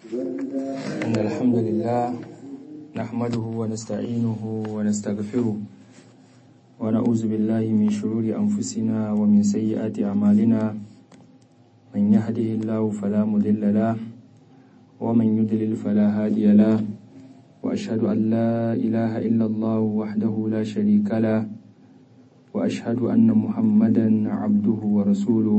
إن الحمد لله نحمده ونستعينه ونستغفره ونعوذ بالله من شرور أنفسنا ومن سيئات أعمالنا من يهده الله فلا مضل له ومن يضلل فلا هادي له وأشهد أن لا إله إلا الله وحده لا شريك له وأشهد أن محمدا عبده ورسوله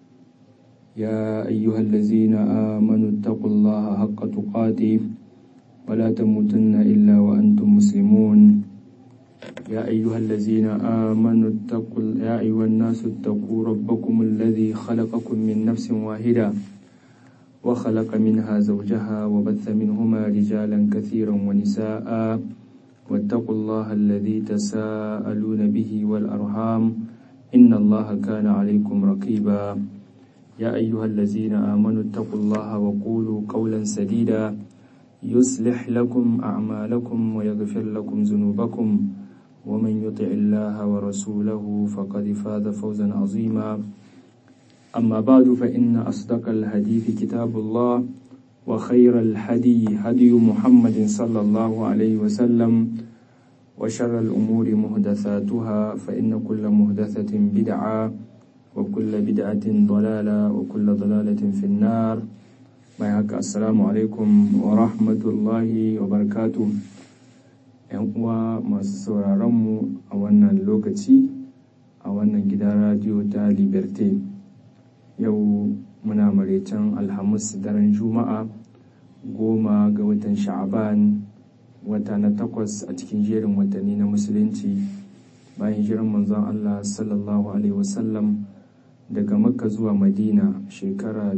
يا أيها الذين آمنوا اتقوا الله حق تقاته ولا تموتن إلا وأنتم مسلمون يا أيها الذين آمنوا اتقوا يا أيها الناس اتقوا ربكم الذي خلقكم من نفس واحدة وخلق منها زوجها وبث منهما رجالا كثيرا ونساء واتقوا الله الذي تساءلون به والأرحام إن الله كان عليكم رقيبا يا أيها الذين آمنوا اتقوا الله وقولوا قولا سديدا يصلح لكم أعمالكم ويغفر لكم ذنوبكم ومن يطع الله ورسوله فقد فاز فوزا عظيما أما بعد فإن أصدق الحديث كتاب الله وخير الهدي هدي محمد صلى الله عليه وسلم وشر الأمور محدثاتها فإن كل محدثة بدعة وكل بدعة ضلالة وكل ضلالة في النار ما haka assalamu alaikum wa rahmatullahi wa barakatu yan uwa masu sauraronmu a wannan lokaci a wannan gidan radiyo ta liberté yau muna maraicen alhamis daren juma'a goma ga watan sha'aban wata na takwas a cikin jerin watanni na musulunci bayan jiran manzon allah sallallahu alaihi wasallam daga makka zuwa madina shekara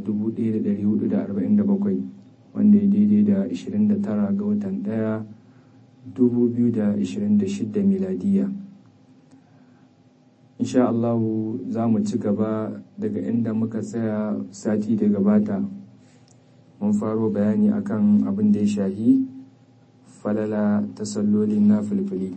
1447 wanda ya daidai da 29 ga watan 1 2026 miladiya insha Allah za mu ci gaba daga inda muka tsaya sati da gabata mun faro bayani akan abin da ya shahi falala ta sallolin na filfili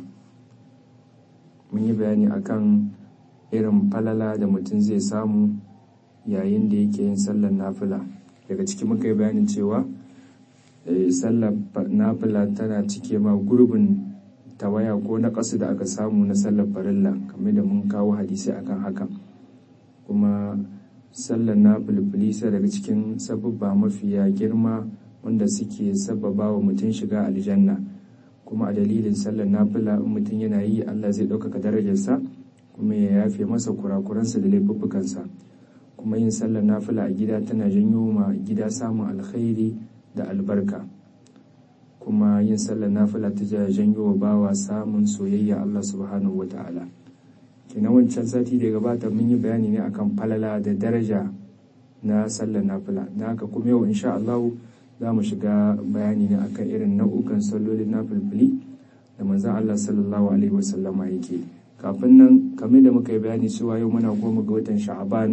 mun yi bayani akan irin falala da mutum zai samu yayin da yake yin sallar nafila daga ciki muka yi bayanin cewa sallar nafila tana cike ma gurbin tawaya ko na ƙasu da aka samu na sallar farilla kamar da mun kawo hadisi akan haka kuma sallar nafilfili sai daga cikin sababba mafiya girma wanda suke sababa wa mutum shiga aljanna kuma a dalilin sallar nafila in mutum yana yi allah zai ɗaukaka darajarsa kuma ya yafe masa kurakuransa da laifuffukansa kuma yin sallar nafila a gida tana janyo ma gida samun alkhairi da albarka kuma yin sallar nafila ta janyo wa bawa samun soyayya Allah subhanahu wa ta'ala kenan wancan sati da gabata mun yi bayani ne akan falala da daraja na sallar nafila na haka kuma yau insha Allah za mu shiga bayani ne akan irin nau'ukan sallolin nafilfili da manzon Allah sallallahu alaihi wasallama yake yi kafin nan kamar da muka yi bayani cewa yau muna goma ga watan sha'aban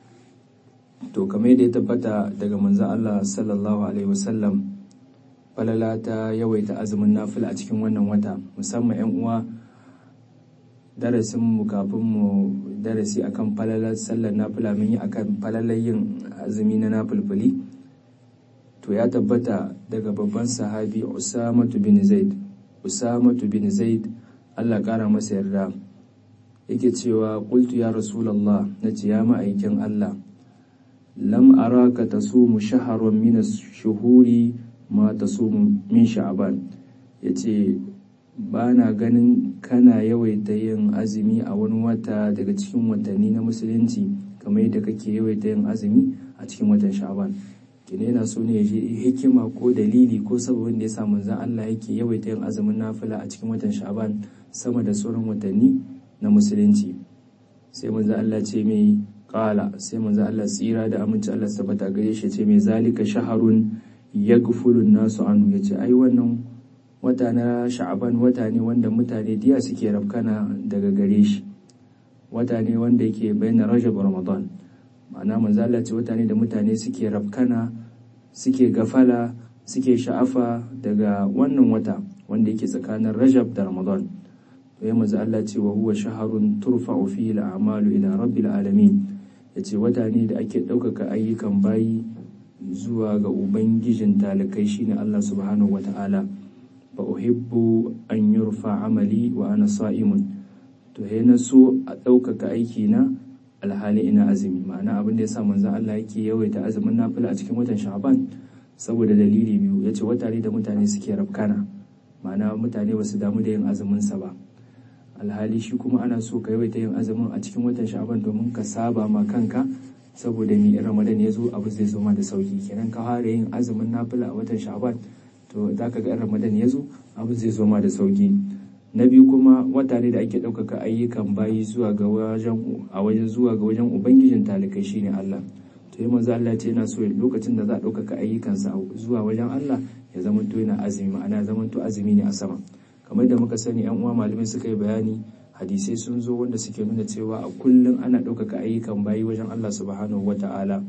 to kamar da ya tabbata daga manzo Allah sallallahu alaihi wasallam falala ta yawaita azumin nafila a cikin wannan wata musamman yan uwa darasin mu kafin mu darasi akan falalar sallar nafila mun yi akan falalar yin azumi na nafilfili to ya tabbata daga babban sahabi Usamatu bin Zaid Usamatu bin Zaid Allah ƙara masa yarda yake cewa qultu ya rasulullah nace ya ma'aikin Allah lam araka tasumu shaharan min ash-shuhuri ma tasumu min sha'ban yace ba na ganin kana yawaita yin azumi a wani wata daga cikin watanni na musulunci kamar yadda kake yawaita yin azumi a cikin watan sha'ban kine yana so ne ya ji hikima ko dalili ko sababin da ya sa manzon Allah yake yawaita yin azumin nafila a cikin watan sha'ban sama da sauran watanni na musulunci sai manzo Allah ce mai kala sai manzo Allah tsira da aminci Allah tabbata gare shi ce mai zalika shaharun yaghfulu nasu anhu yace ai wannan wata na sha'aban wata ne wanda mutane diya suke rafkana daga gare shi wata ne wanda yake bayyana rajab ramadan ma'ana manzo Allah ce wata ne da mutane suke rafkana suke gafala suke sha'afa daga wannan wata wanda yake tsakanin rajab da ramadan to ya manzo Allah ce wa huwa shaharun turfa'u fihi al-a'malu ila rabbil alamin yace wata ne da ake ɗaukaka ayyukan bayi zuwa ga ubangijin talikai shine Allah subhanahu wata'ala fa uhibbu an yurfa amali wa ana sa'imun to he na so a ɗaukaka aiki na alhali ina azumi ma'ana abin da yasa manzon Allah yake yawaita azumin nafila a cikin watan Sha'ban saboda dalili biyu yace wata ne da mutane suke rafkana ma'ana mutane ba su damu da yin azumin sa ba alhali shi kuma ana so ka yawaita yin azumin a cikin watan Sha'ban domin ka saba ma kanka saboda mi Ramadan ya zo abu zai zo ma da sauki kenan ka fara yin azumin nafila a watan Sha'ban to zaka ga Ramadan ya zo abu zai zo ma da sauki na biyu kuma wata ne da ake ɗaukaka ayyukan bayi zuwa ga wajen a wajen zuwa ga wajen ubangijin talikai shine Allah to yi manzo Allah ce yana so lokacin da za a ɗaukaka ayyukansa zuwa wajen Allah ya zama to yana azumi ma'ana zama to azumi ne a sama kamar da muka sani yan uwa malamai suka yi bayani hadisai sun zo wanda suke nuna cewa a kullum ana ɗaukaka ayyukan bayi wajen Allah subhanahu wata'ala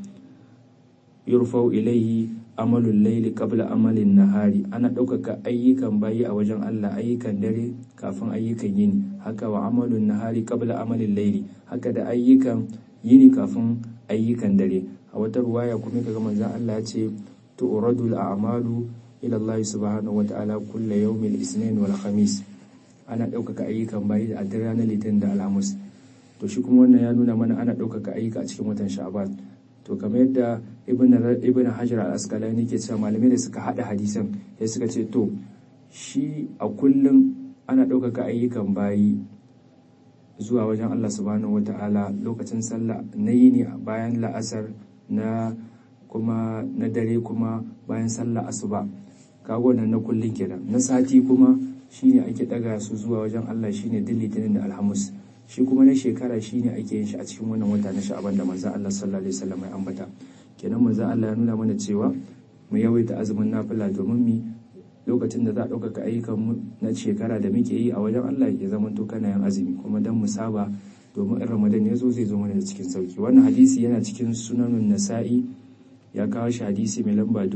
yurfau ilaihi amalul laili qabla amalin nahari ana ɗaukaka ayyukan bayi a wajen Allah ayyukan dare kafin ayyukan yini haka wa amalun nahari qabla amalin laili haka da ayyukan yini kafin ayyukan dare a wata ruwaya kuma kaga manzon Allah ya ce tu'radul a'malu ila Allah subhanahu wa ta'ala kulla yawmil isnin wal khamis ana ɗaukaka ayyukan bayi a dare ranar litinin da alhamis to shi kuma wannan ya nuna mana ana ɗaukaka ayyuka a cikin watan sha'ban to kamar yadda ibn hajar al-asqalani ke cewa malamai da suka hada hadisan ya suka ce to shi a kullum ana ɗaukaka ayyukan bayi zuwa wajen Allah subhanahu wata'ala lokacin sallah na yini bayan la'asar na kuma na dare kuma bayan sallah asuba kago nan na kullun kenan na sati kuma shine ake daga su zuwa wajen Allah shine din litinin da alhamis shi kuma na shekara shine ake yin shi a cikin wannan wata na sha'aban da manzon Allah sallallahu alaihi wasallam ya ambata kenan manzon Allah ya nuna mana cewa mu yawaita azumin nafila domin mi lokacin da za a ɗaukaka ayyukan mu na shekara da muke yi a wajen Allah ya zama to kana yin azumi kuma dan mu saba domin in Ramadan ya zo zai zo mana da cikin sauki wannan hadisi yana cikin sunanun Nasa'i ya kawo shi hadisi mai lamba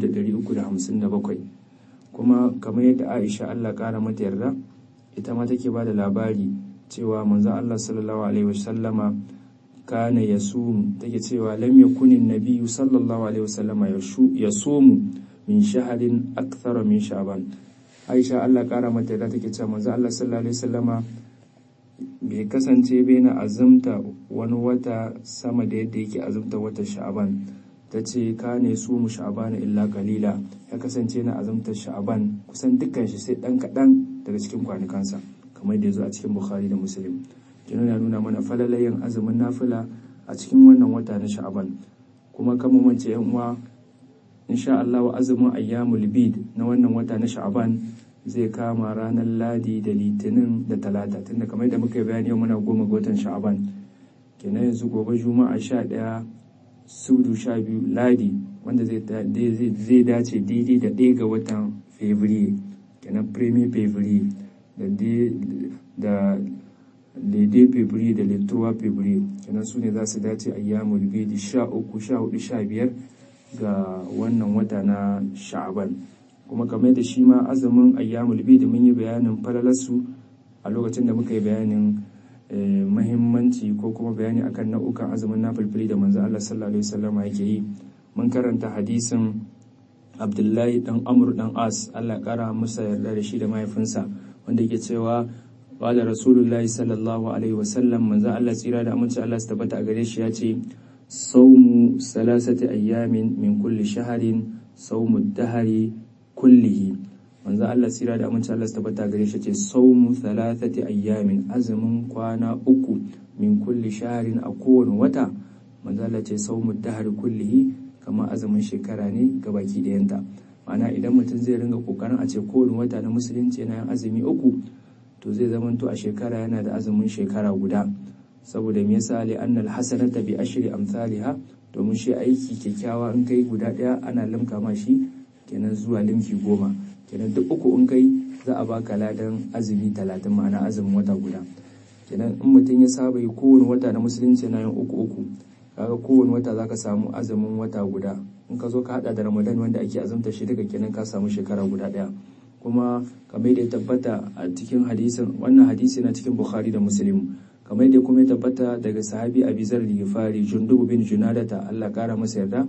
2357 kuma kamar yadda Aisha Allah kara mata yarda ita ma take ba da labari cewa manzo Allah sallallahu alaihi wasallama kana yasum take cewa lam yakunin nabiyyu sallallahu alaihi wasallama yasumu min shaharin akthara min sha'ban Aisha Allah kara mata da take cewa manzo Allah sallallahu alaihi wasallama bai kasance bai na azumta wani wata sama da yadda yake azumta wata sha'ban ta ce ka ne su mu sha'ban illa kalila ya kasance na azumtar sha'ban kusan dukkan shi sai dan kadan daga cikin kwanukansa kamar da ya zo a cikin bukhari da muslim kenan ya nuna mana falalayen azumin nafila a cikin wannan wata na sha'ban kuma kama mance yan uwa insha Allah azumin ayyamul bid na wannan wata na sha'ban zai kama ranar ladi da litinin da talata tunda kamar da muka yi bayani yau muna goma ga watan sha'ban kenan yanzu gobe juma'a sha ɗaya sudu sha biyu ladi wanda zai dace daidai da ɗaya ga watan fevrier kenan premier fevrier da daidai fevrier da littowa fevrier kenan su ne za su dace ayyamul bid sha uku sha hudu sha biyar ga wannan wata na sha'aban kuma kamar da shi ma azumin ayyamul bid mun yi bayanin falalarsu a lokacin da muka yi bayanin mahimmanci ko kuma bayani akan nau'ukan azumin nafilfili da manzo Allah sallallahu alaihi wasallam yake yi mun karanta hadisin Abdullahi dan Amr dan As Allah kara masa yarda da shi da mahaifinsa wanda yake cewa qala rasulullahi sallallahu alaihi wasallam manzo Allah tsira da aminci Allah su tabbata a gare shi ya ce saumu salasati ayyamin min kulli shaharin saumu dahari kullihi manzo Allah tsira da aminci Allah su tabbata gare shi ce saumu thalathati ayyamin azumin kwana uku min kulli shaharin a kowane wata manzo Allah ce saumu dahari kullihi kamar azumin shekara ne ga baki ɗayanta ma'ana idan mutum zai ringa kokarin a ce kowane wata na musulunci yana yin azumi uku to zai zamanto a shekara yana da azumin shekara guda saboda me yasa li annal hasanata bi ashri amsalha domin shi aiki kyakkyawa in kai guda daya ana limka ma shi kenan zuwa limki goma kenan duk uku in kai za a baka ladan azumi talatin ma'ana azumin wata guda kenan in mutum ya saba yi kowane wata na musulunci yana yin uku uku kaga kowane wata zaka samu azumin wata guda in ka zo ka hada da ramadan wanda ake azumta shi daga kenan ka samu shekara guda daya kuma kamar da ya tabbata a cikin hadisin wannan hadisi na cikin bukhari da muslim kamar da kuma ya tabbata daga sahabi abizar ligifari jundubu bin junadata allah kara masa yarda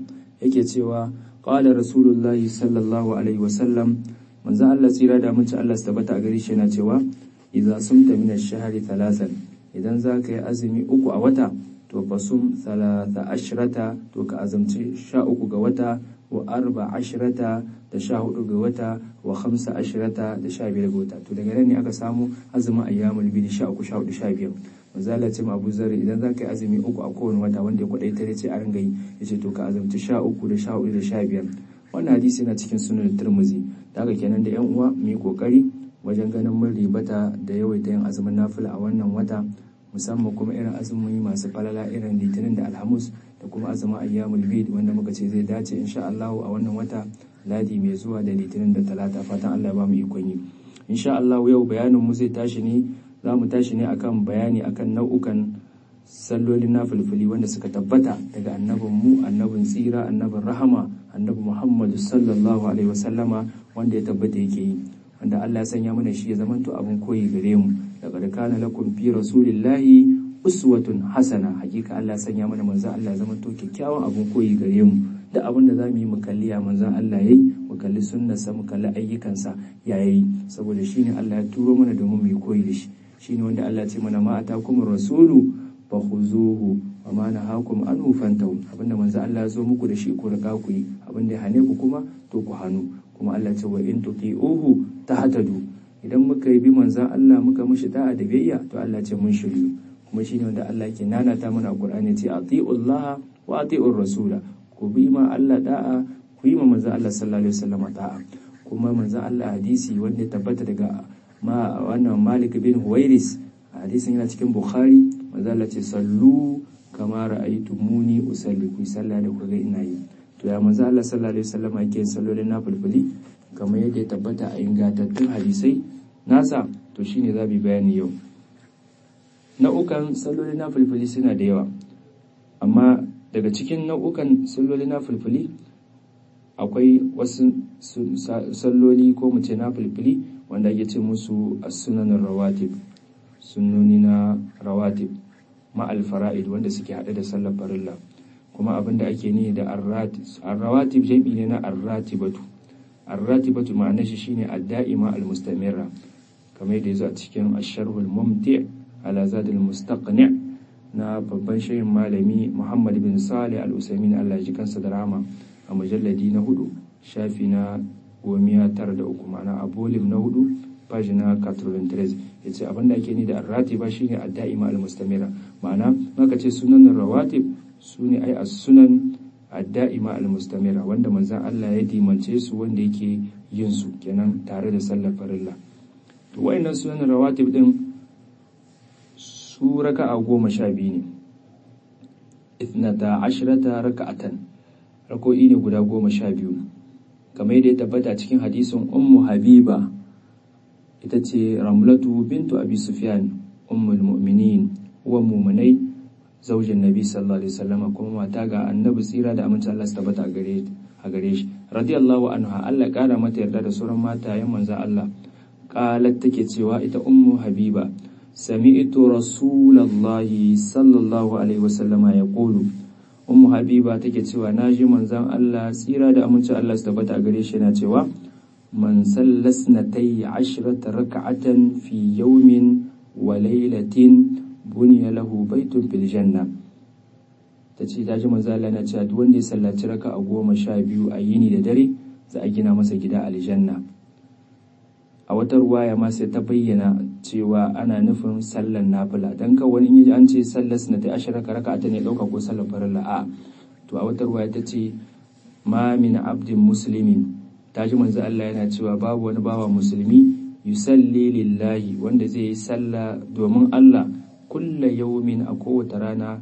yake cewa qala rasulullahi sallallahu alaihi wasallam manzo Allah tsira da mutunci Allah su tabbata a gare shi yana cewa idza sumta min ash-shahri thalathan idan za ka yi azumi uku a wata to fasum thalatha ashrata to ka azumci sha uku ga wata wa arba ashrata da sha hudu ga wata wa khamsa ashrata da sha biyar ga wata to daga nan ne aka samu azumin ayyamul bidi sha uku sha hudu sha biyar manzala ce abu zarri idan za ka yi azumi uku a kowane wata wanda ya kwadai tare ce a ringa yi ya ce to ka azumci sha uku da sha hudu da sha biyar wannan hadisi yana cikin sunan turmuzi da haka kenan da yan uwa mu yi kokari wajen ganin mun ribata da yawaita yin azumin nafila a wannan wata musamman kuma irin azumin masu falala irin litinin da alhamus da kuma azumin ayyamul bid wanda muka ce zai dace insha Allah a wannan wata ladi mai zuwa da litinin da talata fatan Allah ya ba mu ikon yi insha Allah yau bayanin mu zai tashi ne za mu tashi ne akan bayani akan nau'ukan sallolin nafilfili wanda suka tabbata daga annabin mu annabin tsira annabin rahama annabi Muhammadu sallallahu alaihi wasallama wanda ya tabbata yake yi wanda Allah ya sanya mana shi ya zamanto abin koyi gare mu laqad kana lakum fi rasulillahi uswatun hasana hakika Allah ya sanya mana manzon Allah ya zamanto kyakkyawan abin koyi gare mu da abin da zamu yi mu kalli ya manzon Allah yayi mu kalli sunnarsa mu kalli ayyukansa ya yayi saboda shine Allah ya turo mana domin mu yi koyi da shi shine wanda Allah ya ce mana ma atakum rasulu fakhuzuhu wa ma nahakum anhu fantahu abinda manzon Allah ya zo muku da shi ku riga ku yi abinda ya hane ku kuma to ku hannu kuma Allah ce wa in tuti'uhu tahtadu idan muka yi bi manzan Allah muka mishi da'a da biyayya to Allah ce mun shiryu kuma shine wanda Allah ke nanata mana Qur'ani ce atiullaha wa atiur rasula ku bi ma Allah da'a ku yi ma manzan Allah sallallahu alaihi wasallam da'a kuma manzan Allah hadisi wanda ya tabbata daga ma wannan Malik bin Huwairis hadisin yana cikin Bukhari manzan Allah ce sallu kama ra'aytumuni usalli ku sallah da ku ga ina yi to ya manzo Allah sallallahu alaihi wasallam yake yin sallolin nafilfili kamar yadda ya tabbata a ingantattun hadisai nasa to shine za mu bayani yau nau'ukan sallolin nafilfili suna da yawa amma daga cikin nau'ukan sallolin nafilfili akwai wasu salloli ko mu ce nafilfili wanda ake ce musu as-sunanin rawatib sunnoni na rawatib ma'al fara'id wanda suke haɗe da sallar farilla kuma abin da ake ni da arrawatib jam'i ne na arratibatu arratibatu ma'anar shi shine adda'ima almustamira kamar da yazo a cikin asharhul mumti' ala zadul mustaqni' na babban shehin malami Muhammad bin Salih al-Usaimin Allah ji kansa da rahama a mujalladi na hudu shafi na gomiya tara da uku ma'ana a bolim na hudu page na 93 yace abin da ake ni da arratiba shine adda'ima almustamira ma'ana maka ce sunan rawatib su ne ai a sunan adda'ima al-mustamira wanda manzan Allah ya dimance su wanda yake yin su kenan tare da sallar farilla to wayannan sunan rawatib din su raka'a goma sha biyu ne ithnata ashrata raka'atan rako'i ne guda goma sha biyu kamar yadda ya tabbata cikin hadisin ummu habiba ita ce ramlatu bintu abi sufyan ummul mu'minin uwan mu'minai zaujin nabi sallallahu alaihi wasallam kuma mata ga annabi tsira da aminci Allah su tabbata a gare a gare shi radiyallahu anha Allah kara mata yarda da sauran matayen manzon Allah qalat take cewa ita ummu habiba sami'tu rasulullahi sallallahu alaihi wasallama yaqulu ummu habiba take cewa naji manzon Allah tsira da aminci Allah su tabbata a gare shi yana cewa man sallasnatay ashrata rak'atan fi yawmin wa laylatin buniya lahu baitun fil janna ta ce ta ji manzo Allah na cewa duk wanda ya sallaci raka a goma sha biyu a yini da dare za a gina masa gida aljanna a wata ruwaya ma sai ta bayyana cewa ana nufin sallan nafila dan ka wani yaji an ce sallar sunata asharaka raka ta ne dauka ko sallar farilla a to a wata ruwaya ta ce ma min abdin muslimin ta ji manzo Allah yana cewa babu wani bawa musulmi yusalli lillahi wanda zai yi sallah domin Allah kulla yaumin a kowace rana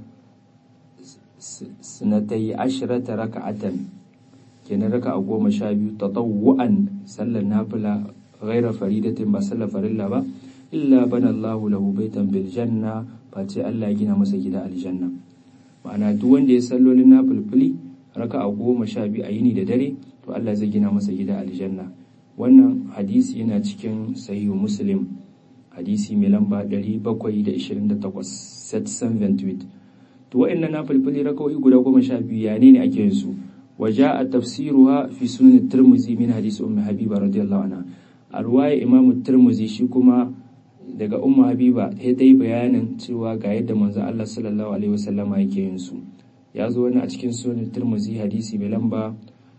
sinatai ashirata raka'atan kenan raka a goma sha biyu tatawwa'an sallar nafila ghaira faridatin ba sallar farilla ba illa bana Allahu lahu baitan bil janna face Allah ya gina masa gida aljanna ma'ana duk wanda ya sallolin nafilfili raka a goma sha biyu a yini da dare to Allah zai gina masa gida aljanna wannan hadisi yana cikin sahihu muslim hadisi mai lamba 728 set 728 to wa'annan na falfali rakawai guda goma sha biyu ya ne ake yin su وجاء تفسيرها في سنن الترمذي من حديث أم حبيبة رضي الله عنها الرواية إمام الترمذي شكما daga ummu habiba ta yi bayanin cewa ga yadda manzon Allah sallallahu alaihi wasallama yake yin su ya zo wani a cikin sunan turmuzi hadisi mai lamba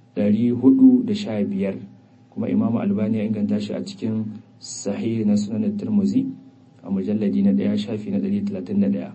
415 kuma imamu albani ya inganta shi a cikin sahih na sunan turmuzi a mujalladi na daya shafi na 131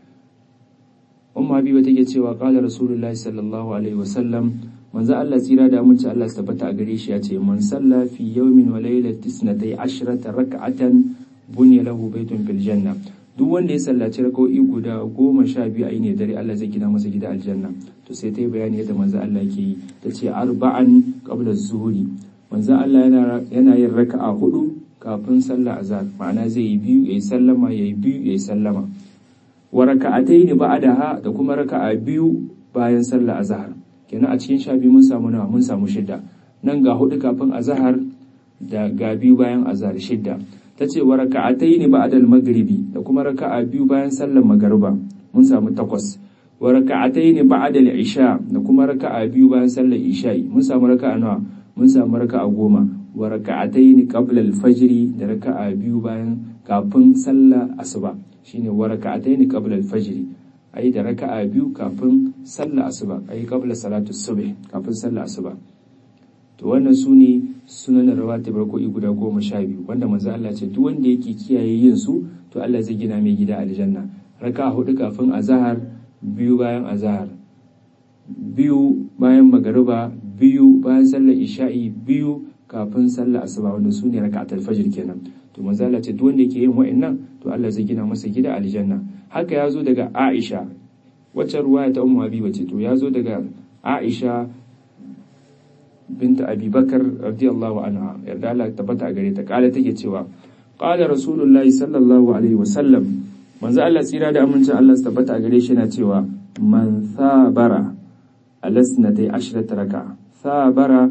ummu habiba take cewa qala rasulullahi sallallahu alaihi wasallam manzo Allah tsira da aminci Allah su tabbata a gare shi ya ce man salla fi yawmin wa laylatin isnatai ashrata rak'atan bunya lahu baitun fil janna duk wanda ya sallaci rak'o'i guda goma sha biyu a ne dare Allah zai gina masa gida aljanna to sai ta yi bayani yadda manzo Allah ke yi ta ce arba'an qabla zuhuri manzo Allah yana yana yin raka'a hudu kafin sallah azhar ma'ana zai yi biyu yayi sallama yayi biyu yayi sallama wa raka'ataini ba'daha da kuma raka'a biyu bayan sallah azhar kenan a cikin sha biyu mun samu nawa mun samu shidda nan ga hudu kafin azhar da ga biyu bayan azhar shidda tace wa raka'ataini ba'dal maghribi da kuma raka'a biyu bayan sallar magariba mun samu takwas wa raka'ataini ba'dal isha da kuma raka'a biyu bayan sallar isha'i mun samu raka'a nawa mun samu raka'a goma wa raka'ataini qabla al-fajr da raka'a biyu bayan kafin sallar asuba shine wa raka'ataini qabla al-fajr ayi da raka'a biyu kafin sallar asuba ayi qabla salatu subh kafin sallar asuba to wannan su ne sunan rawatib rako'i guda goma sha biyu wanda manzo Allah ce duk wanda yake kiyaye yin su to Allah zai gina mai gida aljanna raka'a hudu kafin azhar biyu bayan azhar biyu bayan magariba biyu bayan sallar isha'i biyu kafin sallar asuba wanda su ne raka'atul fajr kenan to manzo Allah ce duk wanda yake yin wa'annan to Allah zai gina masa gida aljanna haka ya zo daga Aisha wacce ruwaya ta Ummu Habiba ce to ya zo daga Aisha binta Abi Bakar radiyallahu anha yarda Allah tabbata a gare ta kala take cewa qala rasulullahi sallallahu alaihi wasallam manzo Allah tsira da amincin Allah su tabbata a gare shi yana cewa man sabara alasnatai ashrata raka sabara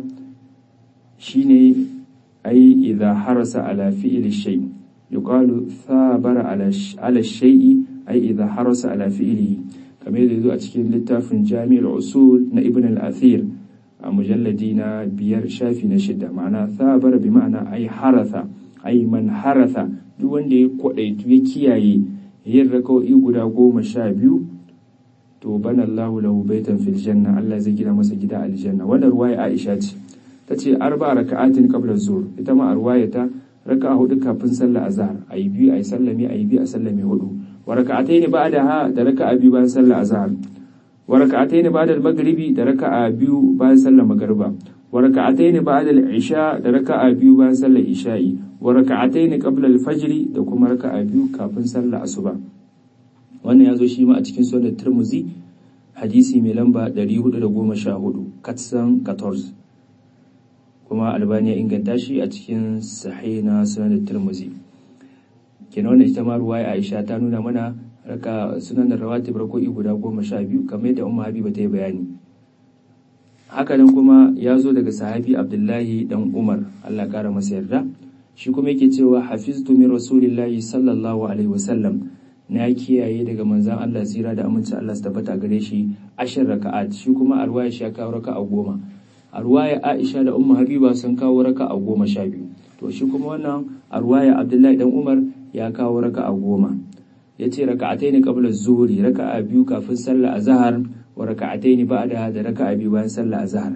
shine ai idza harasa ala fi'li shay yuqalu sabara ala ala shay'i ai idza harasa ala fi'lihi kamar yadda zo a cikin littafin Jami'ul Usul na Ibn al-Athir a mujalladi na biyar shafi na shida ma'ana sabara bi ma'ana ai haratha ai man haratha duk wanda ya kwadaitu ya kiyaye yin raka'o'i guda goma sha biyu to bana Allahu lahu baitan fil janna Allah zai gina masa gida aljanna wannan ruwaya Aisha ce tace arba raka'atin qabla zuhr ita ma ruwaya ta raka'a hudu kafin sallar azhar ayi biyu ayi sallame ayi biyu a sallame hudu wa raka'atayn ba'daha da raka'a biyu bayan sallar azhar wa raka'atayn ba'da al-maghribi da raka'a biyu bayan sallar magriba wa raka'atayn ba'da al-isha da raka'a biyu bayan sallar isha'i wa raka'atayn qabla al-fajr da kuma raka'a biyu kafin sallar asuba wannan ya zo shi ma a cikin sunan turmuzi hadisi mai lamba 414 katsan 14 kuma albani ya inganta shi a cikin sahih na sunan turmuzi kenan wannan ita ma ruwaya aisha ta nuna mana raka sunan rawatib rako'i guda goma sha biyu kamar yadda umma habiba ta yi bayani hakanan kuma ya zo daga sahabi abdullahi dan umar allah kara masa yarda shi kuma yake cewa hafiztu min rasulillahi sallallahu alaihi wasallam na kiyaye daga manzan Allah tsira da aminci Allah su tabbata gare shi ashir raka'at shi kuma arwaya shi ya kawo raka'a goma arwaya Aisha da Ummu Habiba sun kawo raka'a goma sha biyu to shi kuma wannan arwaya Abdullahi dan Umar ya kawo raka'a goma yace raka'atayn qabla zuhri raka'a biyu kafin sallar azhar wa raka'atayn ba'da da raka'a biyu bayan sallar azhar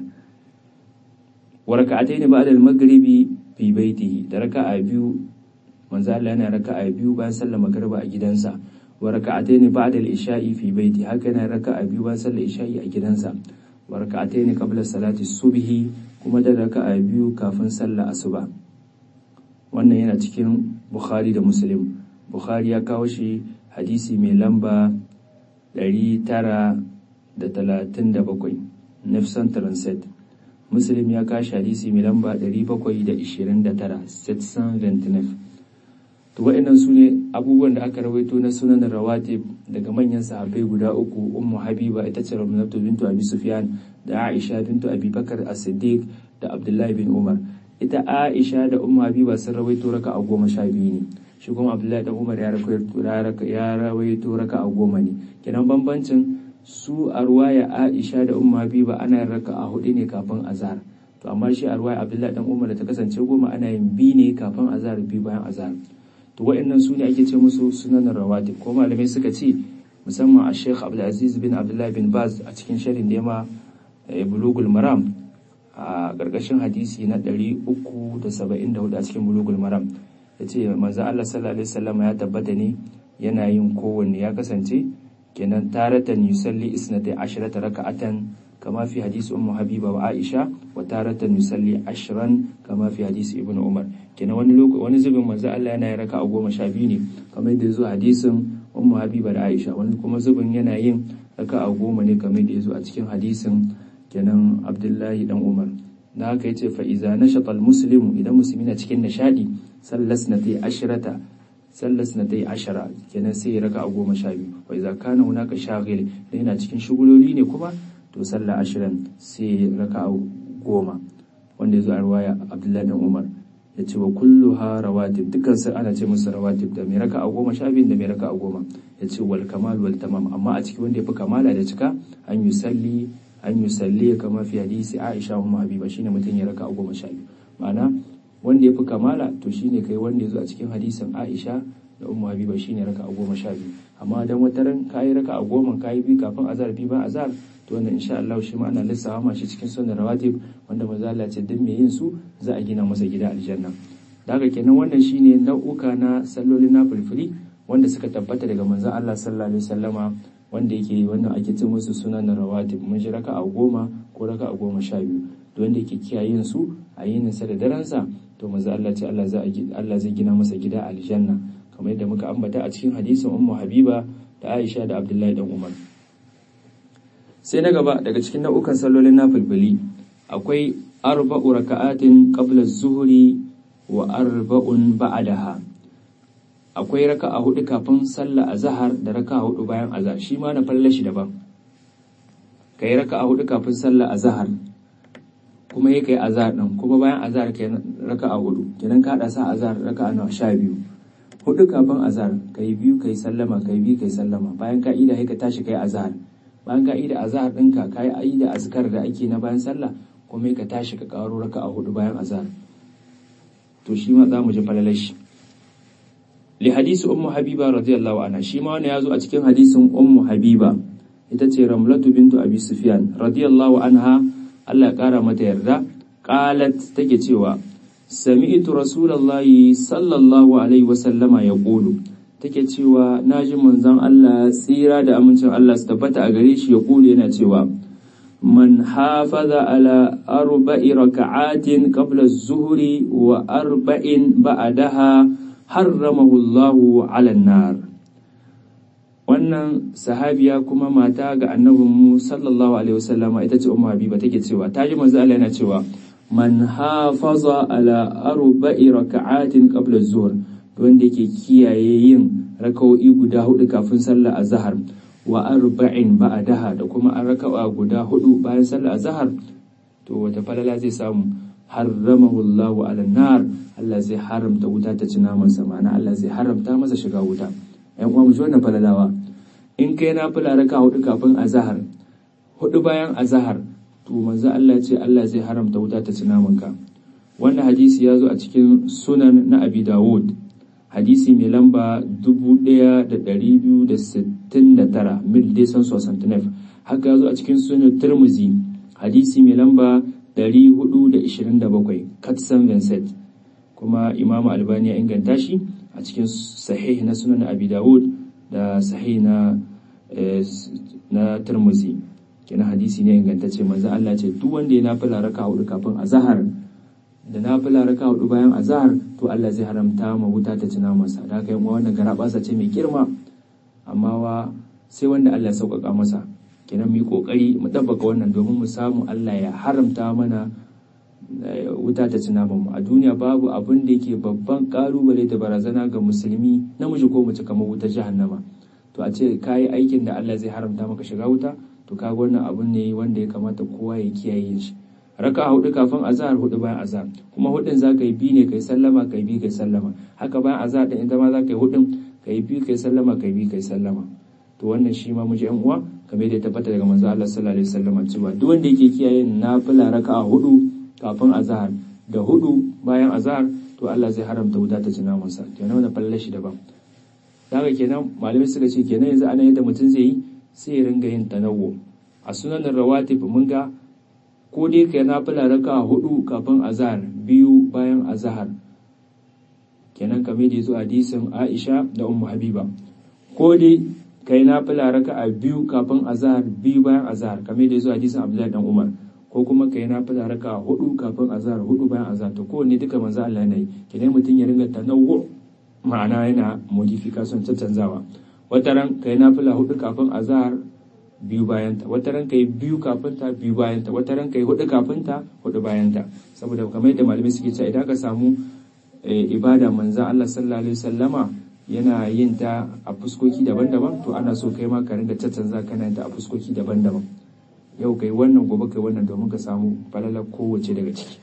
wa raka'atayn ba'da al-maghribi fi baitihi da raka'a biyu manzo Allah yana raka'a biyu bayan sallar magriba a gidansa wa raka'ataini ba'da al-isha'i fi baiti haka yana raka'a biyu bayan sallar isha'i a gidansa wa raka'ataini qabla salati subhi kuma da raka'a biyu kafin sallar asuba wannan yana cikin Bukhari da Muslim Bukhari ya kawo shi hadisi mai lamba 937 nafsan transit Muslim ya kashi hadisi mai lamba 729 729 to wa'annan su ne abubuwan da aka rawaito na sunan rawatib daga manyan sahabbai guda uku ummu habiba ita ce ramnatu bintu abi sufyan da aisha bintu abi bakar as-siddiq da abdullahi bin umar ita aisha da ummu habiba sun rawaito raka a goma sha biyu ne shi kuma abdullahi da umar ya rawaito raka a goma ne kenan bambancin su a ruwaya Aisha da Ummu Habiba ana yin raka'a hudu ne kafin azhar to amma shi a ruwaya Abdullahi dan Umar da ta kasance goma ana yin bi ne kafin azhar bi bayan azhar to wa'annan su ne ake ce musu sunan rawatib ko malamai suka ce musamman a Sheikh Abdulaziz bin Abdullah bin Baz a cikin sharhin da ma Bulugul Maram a ƙarƙashin hadisi na 374 a cikin Bulugul Maram yace manzo Allah sallallahu alaihi wasallam ya tabbata ne yana yin kowanne ya kasance kenan taratan yusalli isnatai ashrata raka'atan kama fi hadisi ummu habiba wa aisha wa taratan yusalli ashran kama fi hadisi ibnu umar kenan wani wani zubin manzo Allah yana yin raka'a goma sha biyu ne kamar da yazo hadisin ummu habiba da aisha wani kuma zubin yana yin raka'a goma ne kamar da yazo a cikin hadisin kenan abdullahi dan umar da haka yace fa iza nashata muslimu idan musulmi na cikin nishadi sallas na tai ashrata sallas na tai ashara kenan sai ya raka a goma sha biyu wa iza kana hunaka shaghil da yana cikin shuguloli ne kuma to sallah ashirin sai ya raka a goma wanda ya zo a ruwaya abdullahi dan umar ya ce wa kullu ha rawatib dukkan su ana ce musu rawatib da mai raka a goma sha biyu da mai raka a goma ya ce wal kamal wal tamam amma a ciki wanda ya fi kamala da cika an yi salli an yi salli kama fi hadisi aisha umma habiba shine mutum ya raka a goma sha biyu ma'ana wanda ya fi kamala to shine kai wanda ya zo a cikin hadisin aisha da ummu habiba shine raka a goma sha biyu amma dan wata ran kayi raka a goma kayi bi kafin azhar bi ba azhar to wannan insha Allah shi ma ana lissafa ma shi cikin sunan rawatib wanda manzo Allah ce duk mai yin su za a gina masa gida aljanna da haka kenan wannan shine nau'uka na sallolin na fulfuli wanda suka tabbata daga manzo Allah sallallahu alaihi wasallama wanda yake wannan ake ce musu sunan rawatib mun ji raka a goma ko raka a goma sha biyu to wanda yake kiyayen su a yinin sa da daren sa to manzo Allah ce Allah zai Allah zai gina masa gida aljanna kamar yadda muka ambata a cikin hadisin ummu habiba da Aisha da Abdullahi dan Umar sai na gaba daga cikin nau'ukan sallolin nafilfili akwai arba'u raka'atin qabla az-zuhri wa arba'un ba'daha akwai raka'a hudu kafin sallah azhar da raka'a hudu bayan azhar shi ma na falle shi daban kai raka'a hudu kafin sallah azhar kuma yi kai azhar din kuma bayan azhar kai raka'a hudu kenan ka hada sa azhar raka'a nawa sha biyu hudu kafin azhar kai biyu kai sallama kai biyu kai sallama bayan ka ida ka tashi kai azhar bayan ka ida azhar ɗinka ka yi ayi da azkar da ake na bayan sallah kuma ka tashi ka karo raka a hudu bayan azhar to shi ma za mu ji falalar shi li hadisi ummu habiba radiyallahu anha shi ma wani ya zo a cikin hadisin ummu habiba ita ce ramlatu bintu abi sufyan radiyallahu anha Allah ya kara mata yarda qalat take cewa sami'tu rasulullahi sallallahu alaihi wasallama yaqulu take cewa na ji manzon Allah tsira da amincin Allah su tabbata a gare shi ya kule yana cewa man hafaza ala arba'i raka'atin qabla az-zuhri wa arba'in ba'daha harramahu Allahu 'ala nar wannan sahabiya kuma mata ga annabin mu sallallahu alaihi wasallama ita ce ummu habiba take cewa ta ji manzon Allah yana cewa man hafaza ala arba'i raka'atin qabla az-zuhr wanda yake kiyaye yin raka'o'i guda hudu kafin sallar azhar wa arba'in ba'daha da kuma an raka'a guda hudu bayan sallar azhar to wata falala zai samu harramahu Allah ala nar Allah zai haramta wuta ta ci naman sa ma'ana Allah zai haramta masa shiga wuta ƴan uwa mu ji wannan falalawa in kai na fula raka hudu kafin azhar hudu bayan azhar to manzo Allah ce Allah zai haramta wuta ta ci naman ka wannan hadisi ya zo a cikin sunan na Abi Dawud hadisi mai lamba 1269 mil desan sosantinef haka ya zo a cikin sunan turmuzi hadisi mai lamba 427 katsan vincent kuma imamu albani ya inganta shi a cikin sahih na sunan abi dawud da sahih na na turmuzi kenan hadisi ne ingantacce manzo Allah ce duk wanda ya nafila raka hudu kafin azhar da nafila raka hudu bayan azhar to Allah zai haramta ma wuta ta cina masa da haka yan wannan garabasa ce mai girma amma wa sai wanda Allah ya sauƙaƙa masa kenan mu yi kokari mu dabbaka wannan domin mu samu Allah ya haramta mana wuta ta cina mu a duniya babu abin da yake babban kalubale da barazana ga musulmi namiji ko mace kamar wuta jahannama to a ce kayi aikin da Allah zai haramta maka shiga wuta to kaga wannan abun ne wanda ya kamata kowa ya kiyaye shi raka hudu kafin azhar hudu bayan azhar kuma hudun za ka yi bi ne kai sallama kai bi kai sallama haka bayan azhar din ita ma za ka yi hudun kai bi kai sallama kai bi kai sallama to wannan shi ma muje yan uwa kamar da ya tabbata daga manzo Allah sallallahu alaihi wasallam cewa duk wanda yake kiyaye nafila raka'a hudu kafin azhar da hudu bayan azhar to Allah zai haramta wuta ta ci namansa kenan wannan falle shi daban daga kenan malamai suka ce kenan yanzu ana yadda mutum zai yi sai ya ringa yin tanawwu a sunan rawatib mun ga ko dai kai nafila raka'a hudu kafin azhar biyu bayan azhar kenan kamar da yazo hadisin Aisha da Ummu Habiba ko dai kai nafila raka'a biyu kafin azhar biyu bayan azhar kamar da yazo hadisin Abdullahi dan Umar ko kuma kai nafila raka'a hudu kafin azhar hudu bayan azhar to kowanne duka manzo Allah ne kenan mutum ya ringa tanawwu ma'ana yana modification canzawa wataran kai nafila hudu kafin azhar biyu bayanta wataran kai biyu kafin ta biyu bayanta wataran kai hudu kafin ta hudu bayanta saboda kamar yadda malamai suke cewa idan ka samu ibada manzan Allah sallallahu alaihi wasallama yana yin ta a fuskoki daban-daban to ana so kai ma ka ringa caccanza kana yin ta a fuskoki daban-daban yau kai wannan gobe kai wannan domin ka samu falalar kowace daga ciki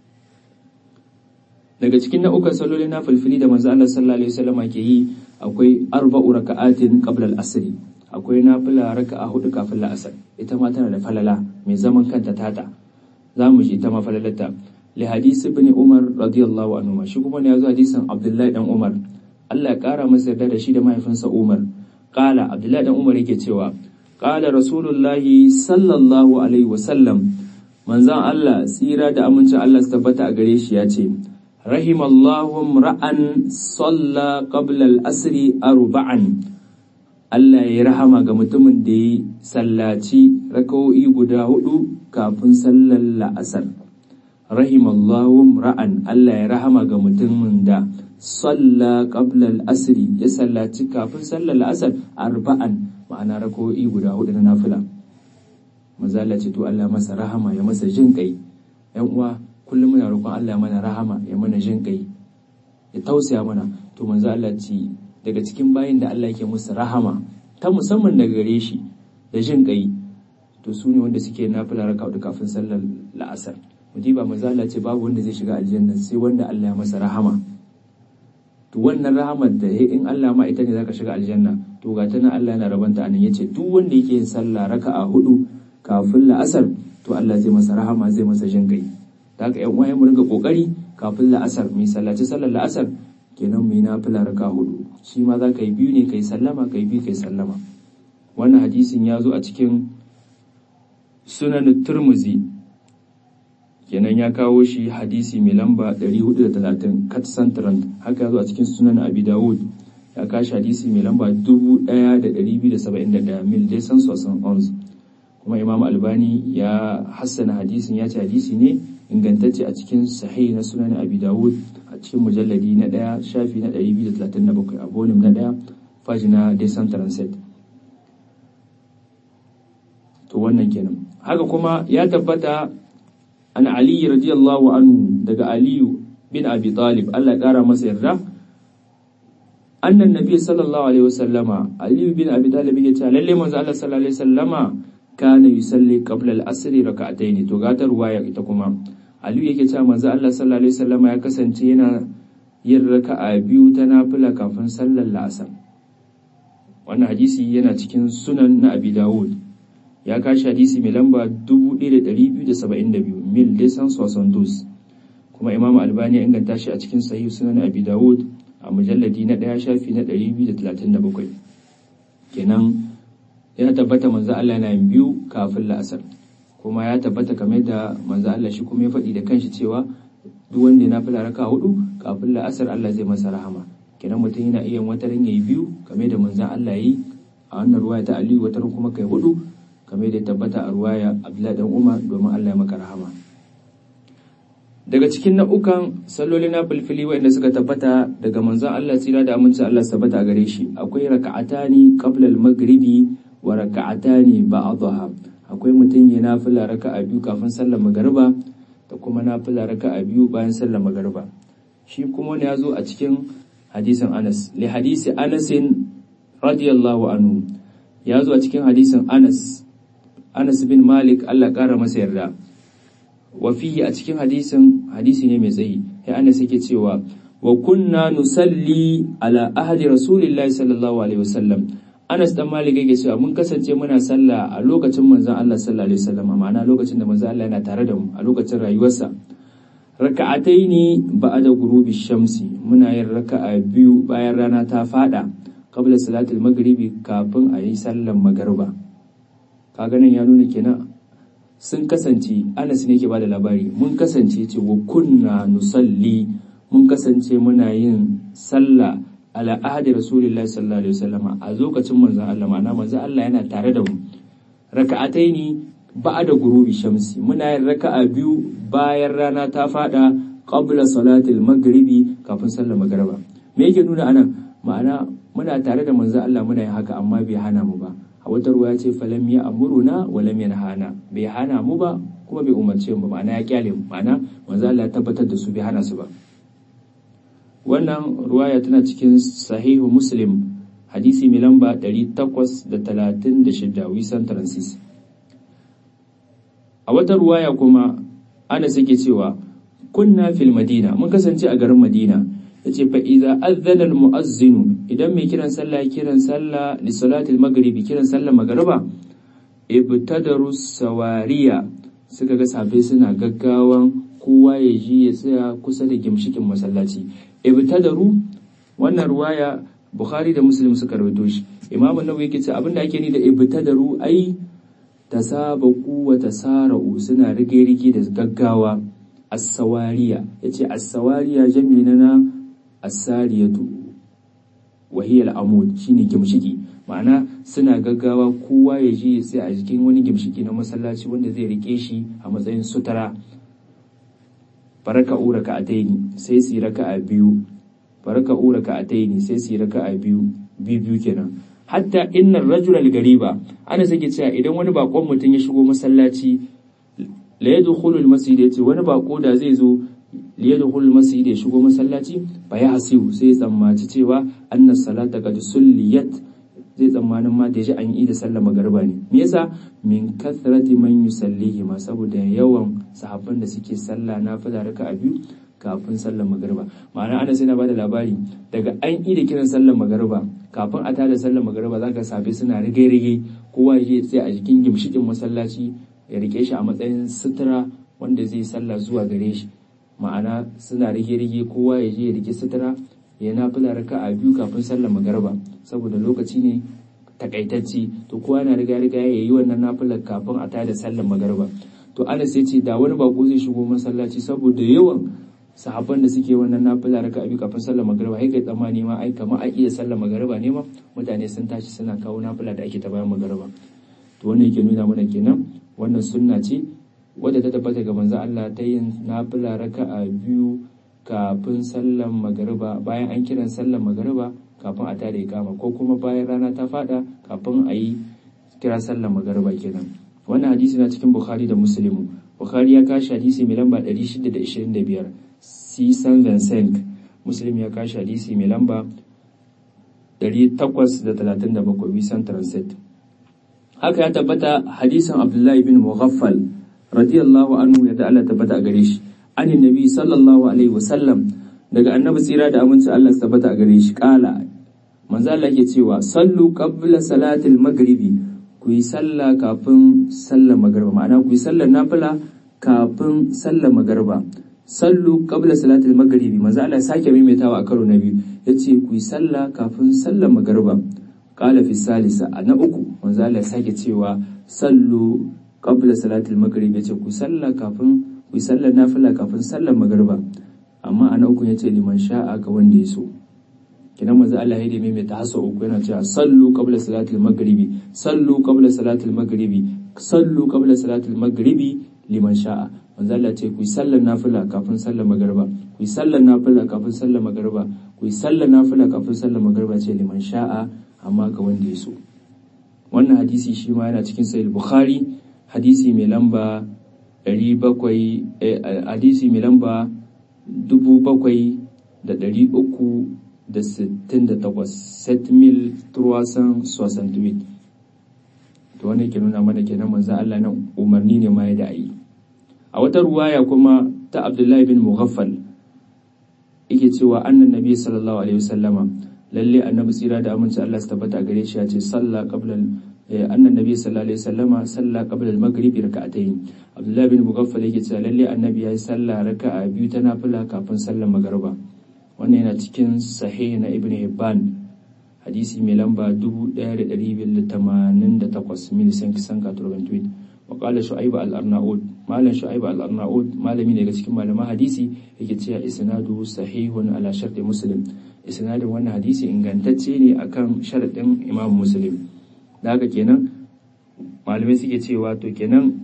daga cikin nau'ukan saloli na filfili da manzo Allah sallallahu alaihi wasallama ke yi akwai arba'u raka'atin qabla al-asr akwai nafila raka'a hudu kafin la'asar ita ma tana da falala mai zaman kanta tata za mu ji ita ma falalarta li hadisi ibn umar radiyallahu anhu shi kuma ne yazo hadisin abdullahi dan umar Allah ya kara masa yarda da shi da mahaifinsa umar qala abdullahi dan umar yake cewa qala rasulullahi sallallahu alaihi wasallam manzon Allah tsira da amincin Allah su tabbata a gare shi ya ce rahimallahu ra'an salla qabla al-asri arba'an Allah ya rahama ga mutumin da ya sallaci raka'o'i guda hudu kafin sallar la'asar. Rahimallahu ra'an Allah ya rahama ga mutumin da salla qabla al-asri ya sallaci kafin sallar la'asar arba'an ma'ana raka'o'i guda hudu na nafila. Mazala ce to Allah masa rahama ya masa jin kai. ‘Yan uwa kullum muna roƙon Allah mana rahama ya mana jin kai ya tausaya mana to manzo Allah ce daga cikin bayin da Allah yake musu rahama ta musamman daga gare shi da jin kai to su ne wanda suke nafila raka da kafin sallar la'asar mudiba manzo Allah ce babu wanda zai shiga aljanna sai wanda Allah ya masa rahama to wannan rahamar da in Allah ma ita ne zaka shiga aljanna to ga tana Allah yana rabanta anan yace duk wanda yake yin sallah raka'a hudu kafin la'asar to Allah zai masa rahama zai masa jin kai da haka ƴan uwaye mu ringa kokari kafin la'asar mai sallaci sallar la'asar kenan mai nafila raka hudu shi ma za ka yi biyu ne ka yi sallama ka yi biyu ka yi sallama wannan hadisin ya zo a cikin sunan turmuzi kenan ya kawo shi hadisi mai lamba 430 kat santaran haka ya zo a cikin sunan abi dawud ya kashi hadisi mai lamba 1271 mil dai san sosan ons kuma imam albani ya hassana hadisin ya ce hadisi ne ingantacce a cikin sahih na sunan abi dawud a cikin mujalladi na ɗaya shafi na 237 a volume na ɗaya faji na desan transit to wannan kenan haka kuma ya tabbata an ali radiyallahu anhu daga aliyu bin abi talib Allah ya kara masa yarda annan nabi sallallahu alaihi wasallama aliyu bin abi talib ya ce lalle manzo Allah sallallahu alaihi wasallama kana yusalli qabla al-asr rak'atayn to gatar waya ita kuma aliyu yake cewa manzo Allah sallallahu alaihi wasallama ya kasance yana yin raka'a biyu ta nafila kafin sallar la'asar wannan hadisi yana cikin sunan na abi dawud ya kashi hadisi mai lamba 1272 mil desan sosandos kuma imam albani ya inganta shi a cikin sahih sunan abi dawud a mujalladi na ɗaya shafi na 237 kenan ya tabbata manzo Allah yana yin biyu kafin la'asar kuma ya tabbata kamar da manzo Allah shi kuma ya faɗi da kanshi cewa duk wanda ya nafila raka hudu kafin la'asar Allah zai masa rahama kenan mutum yana iya wata ran yayi biyu kamar da manzo Allah yi a wannan ruwaya ta Aliyu wata kuma kai hudu kamar da ya tabbata a ruwaya Abdullahi dan Umar domin Allah ya maka rahama daga cikin nau'ukan salloli na filfili waɗanda suka tabbata daga manzon Allah tsira da aminci Allah tabbata a gare shi akwai raka'atani qabla al-maghribi wa raka'atani ba'daha akwai mutum ya nafila raka'a biyu kafin sallar magariba da kuma nafila raka'a biyu bayan sallar magariba shi kuma ne ya zo a cikin hadisin Anas li hadisi Anasin radiyallahu anhu ya zo a cikin hadisin Anas Anas bin Malik Allah ƙara masa yarda wa fihi a cikin hadisin hadisi ne mai tsayi ya Anas yake cewa wa kunna nusalli ala ahli rasulillahi sallallahu alaihi wasallam Anas dan Malik yake cewa mun kasance muna sallah a lokacin manzon Allah sallallahu alaihi wasallam ma'ana lokacin da manzon Allah yana tare da mu a lokacin rayuwarsa raka'ataini ba'da gurubi shamsi muna yin raka'a biyu bayan rana ta fada qabla salatul maghribi kafin a yi sallar magariba kaga nan ya nuna kenan sun kasance Anas ne yake bada labari mun kasance ce wa kunna nusalli mun kasance muna yin sallah ala ahdi rasulillahi sallallahu alaihi wasallam a lokacin manzon Allah ma'ana manzon Allah yana tare da mu raka'ataini ba'da gurubi shamsi muna yin raka'a biyu bayan rana ta fada qabla salatil maghribi kafin sallar magriba me yake nuna anan ma'ana muna tare da manzon Allah muna yin haka amma bai hana mu ba a wata ruwa ya ce falam ya amuruna wa lam yanhana bai hana mu ba kuma bai umarce mu ba ma'ana ya kyale mu ma'ana manzon Allah ya tabbatar da su bai hana su ba wannan ruwaya tana cikin sahihu muslim hadisi mai lamba 836 wisan transis a wata ruwaya kuma ana suke cewa kunna fil madina mun kasance a garin madina yace fa idza adhana al muazzinu idan mai kiran sallah kiran sallah li salatil maghribi kiran sallah magriba ibtadaru sawariya suka ga safe suna gaggawan kowa ya ji ya tsaya kusa da gimshikin masallaci ibtadaru wannan ruwaya bukhari da muslim suka rawaito shi imam an-nawawi yake cewa abinda ake ni da ibtadaru ai tasabaku wa tasara'u suna rige-rige da gaggawa as-sawariya yace as-sawariya jami'i na as-sariyatu wa hiya al-amud shine gimshiki ma'ana suna gaggawa kowa ya ji ya tsaya a jikin wani gimshiki na masallaci wanda zai rike shi a matsayin sutura faraka'u raka'ataini sai su yi raka'a biyu faraka'u raka'ataini sai su yi raka'a biyu biyu biyu kenan hatta innar rajul gariba ana sake cewa idan wani bakon mutum ya shigo masallaci la yadkhulu al-masjid yace wani bako da zai zo la yadkhulu al-masjid ya shigo masallaci fa ya hasibu sai ya tsammaci cewa anna salata qad sulliyat zai tsammanin ma da ji an yi da sallar magariba ne me yasa min kathrati man yusallihi ma saboda yawan sahabban da suke sallah na fada raka a biyu kafin sallar magariba ma'ana ana sai na bada labari daga an yi da kiran sallar magariba kafin a tada sallar magariba za ka safe suna rige-rige kowa ya tsaya a jikin gimshikin masallaci ya rike shi a matsayin sutura wanda zai sallah zuwa gare shi ma'ana suna rige-rige kowa ya je ya rike sutura ya nafila raka a biyu kafin sallar magariba saboda lokaci ne takaitacci to kowa na riga riga ya yi wannan nafilar kafin a tada sallar magariba to Anas ya ce da wani bako zai shigo masallaci saboda yawan sahabban da suke wannan nafila raka a biyu kafin sallar magariba sai kai tsammani ma ai kamar a iya sallar magariba ne ma mutane sun tashi suna kawo nafila da ake ta bayan magariba to wannan yake nuna mana kenan wannan sunna ce wadda ta tabbata ga manzo Allah ta yin nafila raka a biyu kafin sallar magariba bayan an kiran sallar magariba kafin a tada ikama ko kuma bayan rana ta fada kafin a yi kira sallar magariba kenan wannan hadisi na cikin bukhari da muslimu bukhari ya kashi hadisi mai lamba 625 sisan vincent muslim ya kashi hadisi mai lamba 837 wisan transit haka ya tabbata hadisin abdullahi bin mughaffal radiyallahu anhu ya da Allah tabbata a gare shi anin nabi sallallahu alaihi wasallam daga annabi tsira da aminci Allah tabbata a gare shi kala manzo Allah yake cewa sallu qabla salatil maghribi ku yi sallah kafin sallar magriba ma'ana ku yi sallar nafila kafin sallar magriba sallu qabla salatil maghribi manzo Allah sake maimaitawa a karo na biyu yace ku yi sallah kafin sallar magriba qala fi salisa na uku manzo Allah sake cewa sallu qabla salatil maghribi yace ku sallah kafin ku yi sallar nafila kafin sallar magariba amma ana uku ya ce liman sha'a ga wanda ya so kinan manzo Allah ya dame mai ta hasa uku yana cewa sallu qabla salatil maghribi sallu qabla salatil maghribi sallu qabla salatil maghribi liman sha'a manzo Allah ce ku yi sallar nafila kafin sallar magariba ku yi sallar nafila kafin sallar magariba ku yi sallar nafila kafin sallar magariba ce liman sha'a amma ga wanda ya so wannan hadisi shi ma yana cikin sahih bukhari hadisi mai lamba ɗari bakwai hadisi mai lamba dubu bakwai da ɗari uku da sittin da takwas set mil turwasan soixante huit to wanda ke nuna mana kenan manzo Allah nan umarni ne ma ya da ayi a wata ruwaya kuma ta Abdullahi bin Mughaffal yake cewa annan nabi sallallahu alaihi wasallama lalle annabi tsira da aminci Allah su tabbata gare shi ya ce sallah qabla annan nabi sallallahu alaihi wasallama sallah qabla al-maghrib rak'atayn Abdullah bin Mughaffal yake cewa lalle annabi yayi sallah raka'a biyu ta nafila kafin sallar magriba wannan yana cikin sahih na Ibn Hibban hadisi mai lamba 1288 milisan kisan katurban tweet wa qala shu'aib al-arnaud malam shu'aib al-arnaud malami daga cikin malaman hadisi yake cewa isnadu sahihun ala sharti muslim isnadin wannan hadisi ingantacce ne akan sharadin imam muslim da haka kenan malamai suke cewa to kenan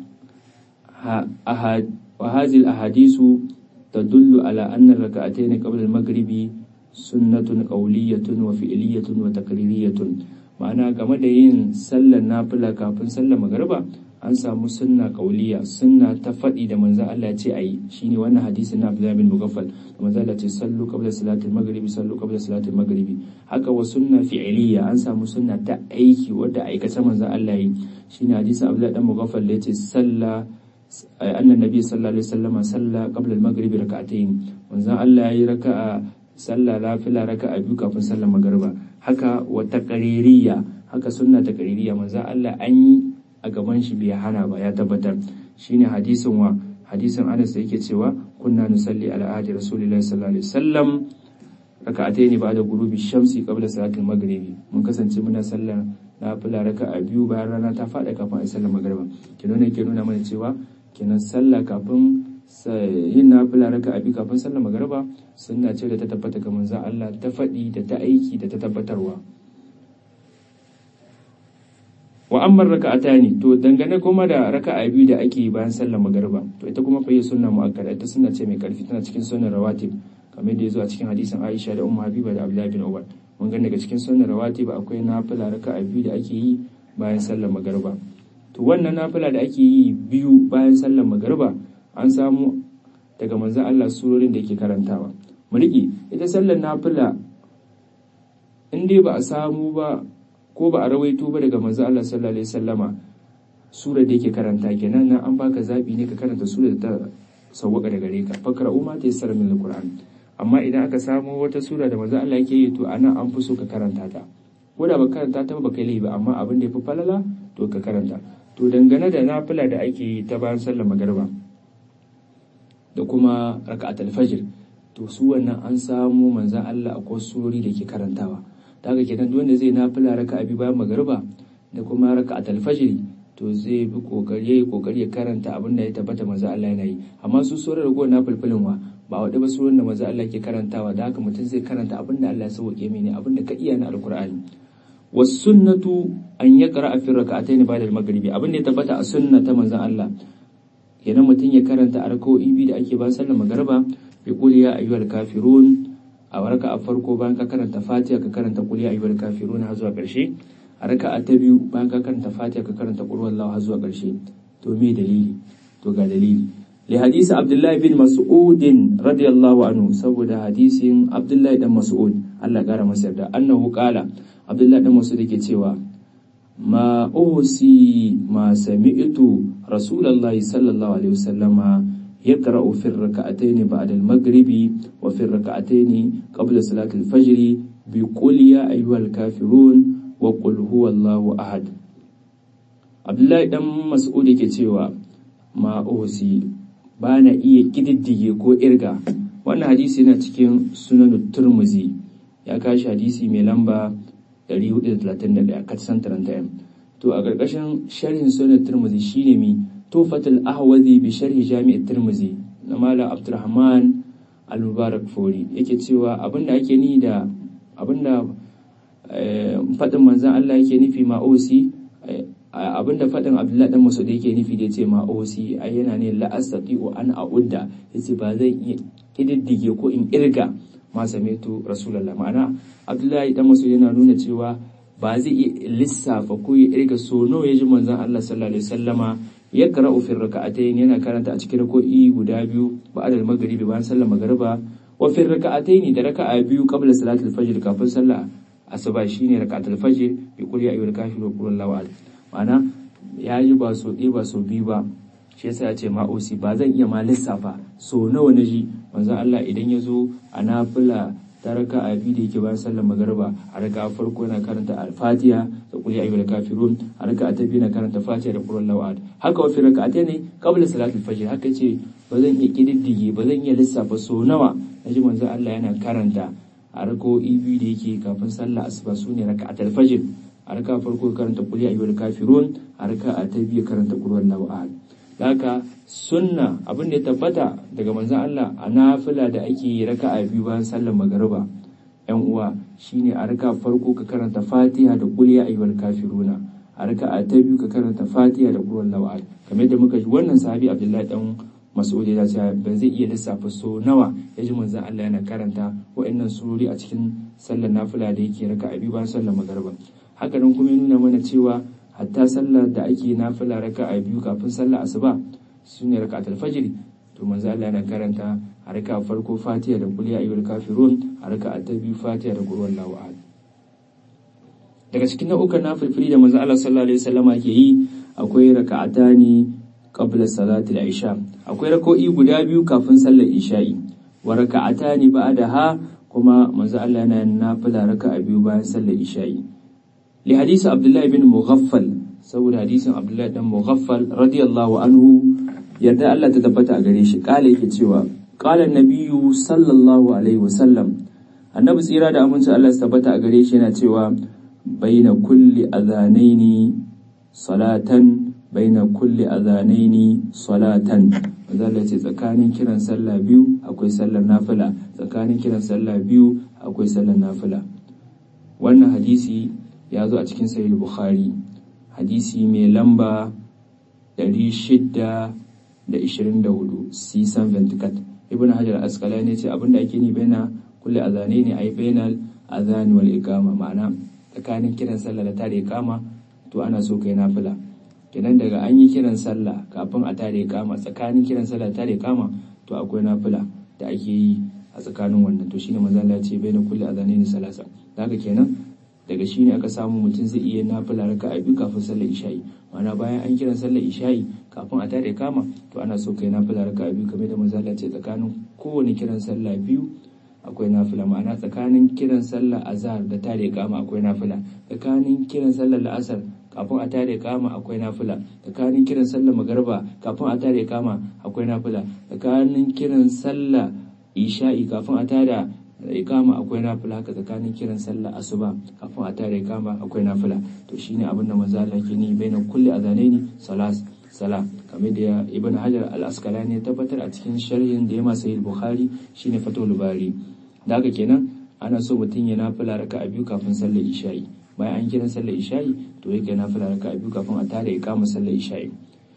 wa hazil ahadisu tadullu ala anna raka'atayn qabla al-maghribi sunnatun qawliyatun wa fi'liyatun wa taqririyatun ma'ana game da yin sallar nafila kafin sallar magriba an samu sunna qawliya sunna ta faɗi da manzo Allah ce ayi shine wannan hadisin na Abdullah bin Mughaffal da manzo Allah ce sallu qabla salatil maghribi sallu qabla salatil maghribi haka wa sunna fi'liya an samu sunna ta aiki wadda aikace manzo Allah yi shine hadisin Abdullah dan Mughaffal da yace salla annan nabi sallallahu alaihi wasallam salla qabla al-maghribi rak'atayn manzo Allah yayi raka'a sallah lafila raka a biyu kafin sallar magariba haka wata ƙaririya haka sunna ta ƙaririya manzo Allah an yi a gaban shi bai hana ba ya tabbatar shine hadisin wa hadisin Anas da yake cewa kunna nusalli ala ahdi rasulillahi sallallahu alaihi wasallam raka'atayn ba'da ghurubi shamsi qabla salatil maghribi mun kasance muna sallar nafila raka a biyu bayan rana ta faɗa kafin a sallar magariba kenan ne ke nuna mana cewa kenan sallah kafin yin nafila raka abi kafin sallar magariba sunna ce da ta tabbata ga manzon Allah ta faɗi da ta aiki da ta tabbatarwa wa amma raka'atani to dangane kuma da raka'a biyu da ake yi bayan sallar magariba to ita kuma fa yi sunna muakkada ita sunna ce mai karfi tana cikin sunnar rawatib kamar da yazo a cikin hadisin Aisha da Ummu Habiba da Abdullah bin Umar mun ga daga cikin sunnar rawatib akwai nafila raka'a biyu da ake yi bayan sallar magariba to wannan nafila da ake yi biyu bayan sallar magariba an samu daga manzan Allah surorin da yake karantawa mu riƙe ita sallar nafila in dai ba a samu ba ko ba a rawaito ba daga manzan Allah sallallahu alaihi wasallama sura da yake karanta kenan nan an baka zabi ne ka karanta sura da ta sawwaka da gare ka fakra umma ta yassara min alquran amma idan aka samu wata sura da manzan Allah yake yi to anan an fi so ka karanta ta ko da ba karanta ta ba kai ba amma abin da ya fi falala to ka karanta to dangane da nafila da ake yi ta bayan sallar magariba da kuma raka'at al-fajr to su wannan an samu manzan Allah a surori da ke karantawa ta haka kenan duk wanda zai nafila raka'a bi bayan magariba da kuma raka'at al-fajr to zai bi kokari yayi kokari ya karanta abin da ya tabbata manzan Allah yana yi amma su surar ragowar nafilfilin wa ba wadda ba surar da manzan Allah ke karantawa da haka mutum zai karanta abin da Allah ya sauke mini abin da ka iya na alkur'ani wasunnatu an yaqra fi raka'atayn ba'da al-maghribi abin da ya tabbata a sunna ta manzan Allah kenan mutum ya karanta a raka'o'i biyu da ake ba sallar magariba bi qul ya ayyuhal kafirun a warka a farko bayan ka karanta fatiha ka karanta qul ya ayyuhal kafirun har zuwa karshe a raka'a ta biyu bayan ka karanta fatiha ka karanta qul huwallahu har zuwa karshe to me dalili to ga dalili li hadisi abdullahi bin mas'ud radiyallahu anhu saboda hadisin abdullahi dan mas'ud Allah ya kara masa yarda annahu qala abdullahi dan mas'ud yake cewa ما أوصي ما سمعت رسول الله صلى الله عليه وسلم يقرأ في الركعتين بعد المغرب وفي الركعتين قبل صلاة الفجر بقول يا أيها الكافرون وقل هو الله أحد عبد الله دم مسعود yake cewa ma uhsi bana iya kididdige ko irga wannan hadisi yana cikin sunan turmuzi ya kashi hadisi mai lamba 431 katsan 31 to a ƙarƙashin sharhin sunan turmuzi shine mi tufatul ahwazi bi sharhi jami'at turmuzi na malam abdurrahman al-mubarak fori yake cewa abinda ake ni da abinda faɗin manzan Allah yake nufi ma'osi abinda faɗin abdullahi dan masudi yake nufi da yace ma'osi ai yana ne la astati'u an a'udda yace ba zan iya kididdige ko in irga ma sami'tu rasulullah ma'ana abdullahi dan masudi yana nuna cewa ba zai iya lissafa ko ya irga so nawa ya ji manzon Allah sallallahu alaihi wasallama ya qara'u fi raka'atayn yana karanta a cikin rako'i guda biyu ba'da al-maghribi bayan sallar magriba wa fi raka'atayn da raka'a biyu qabla salatul fajr kafin sallah asuba shine raka'atul fajr bi qul ya ayyuhal kafirun qul huwallahu ahad ma'ana ya yi ba so ɗaya ba so biyu ba shi yasa ya ce ma'osi ba zan iya ma lissafa so nawa na ji manzon Allah idan ya zo a nafila ta raka a biyu da yake bayan sallar magariba a raka a farko yana karanta al-fatiha da qul ya ayyuhal kafirun a raka ta biyu na karanta fatiha da qul huwallahu haka wa fi raka'atayn qabla salatul fajr haka ce ba zan iya kididdige ba zan iya lissafa so nawa naji manzo Allah yana karanta a rako'i biyu da yake kafin sallah asuba sune raka'atul fajr a raka farko karanta qul ya ayyuhal kafirun a raka ta biyu karanta qul huwallahu ahad haka sunna abin da ya tabbata daga manzon Allah a nafila da ake yi raka'a biyu bayan sallar magariba yan uwa shine a raka farko ka karanta Fatiha da qul ya ayyuhal kafiruna a raka'a ta biyu ka karanta Fatiha da qul huwallahu ahad kamar yadda muka ji wannan sahabi Abdullahi dan Mas'ud ya ce ban zai iya lissafa so nawa ya ji manzon Allah yana karanta wa'annan surori a cikin sallar nafila da yake raka'a biyu bayan sallar magariba haka nan kuma ya nuna mana cewa hatta sallar da ake nafila raka a biyu kafin sallar asuba su ne raka alfajiri to manzo Allah yana karanta a raka farko fatiha da kuliya ayyul kafirun a raka ta biyu fatiha da qul huwallahu ahad daga cikin nau'ukan nafilfili da manzo Allah sallallahu alaihi wasallama ke yi akwai raka'atani qabla salati al-isha akwai rako'i guda biyu kafin sallar isha'i wa raka'atani ba'daha kuma manzo Allah yana nafila raka'a biyu bayan sallar isha'i لحديث عبد الله بن مغفل saboda hadisin Abdullahi dan Mughaffal radiyallahu anhu yadda Allah ta tabbata a gare shi kala yake cewa qala nabiyyu sallallahu alaihi wasallam annabi tsira da aminci Allah ta tabbata a gare shi yana cewa baina kulli adhanaini salatan baina kulli adhanaini salatan mazalla ce tsakanin kiran sallah biyu akwai sallar nafila tsakanin kiran sallah biyu akwai sallar nafila wannan hadisi ya zo a cikin sahih bukhari hadisi mai lamba 624 sisan ventikat ibn hajar asqalani ce abinda ake ni baina kulli azane ne ai bainal azani wal iqama ma'ana tsakanin kiran sallah da tare iqama to ana so kai nafila kenan daga an yi kiran sallah kafin a tare iqama tsakanin kiran sallah da tare iqama to akwai nafila da ake yi a tsakanin wannan to shine manzo Allah ya ce baina kulli azane ne salasa haka kenan daga shi ne aka samu mutum zai iya nafila raka a biyu kafin sallar isha'i ma'ana bayan an kiran sallar isha'i kafin a tare kama to ana so kai nafila raka a biyu kamar da manzala ce tsakanin kowane kiran sallah biyu akwai nafila ma'ana tsakanin kiran sallar azhar da tare kama akwai nafila tsakanin kiran sallar la'asar kafin a tare kama akwai nafila tsakanin kiran sallar magarba kafin a tare kama akwai nafila tsakanin kiran sallar isha'i kafin a tare ikama akwai nafila haka tsakanin kiran sallah asuba kafin a tare ikama akwai nafila to shine abin da manzo Allah ke ni baina kulli azanaini salas sala kamar da ibn hajar al-asqalani ya tabbatar a cikin sharhin da ya masa sahih bukhari shine fatul bari da haka kenan ana so mutum ya nafila raka a biyu kafin sallar isha'i bayan an kiran sallar isha'i to yake nafila raka a biyu kafin a tare ikama sallar isha'i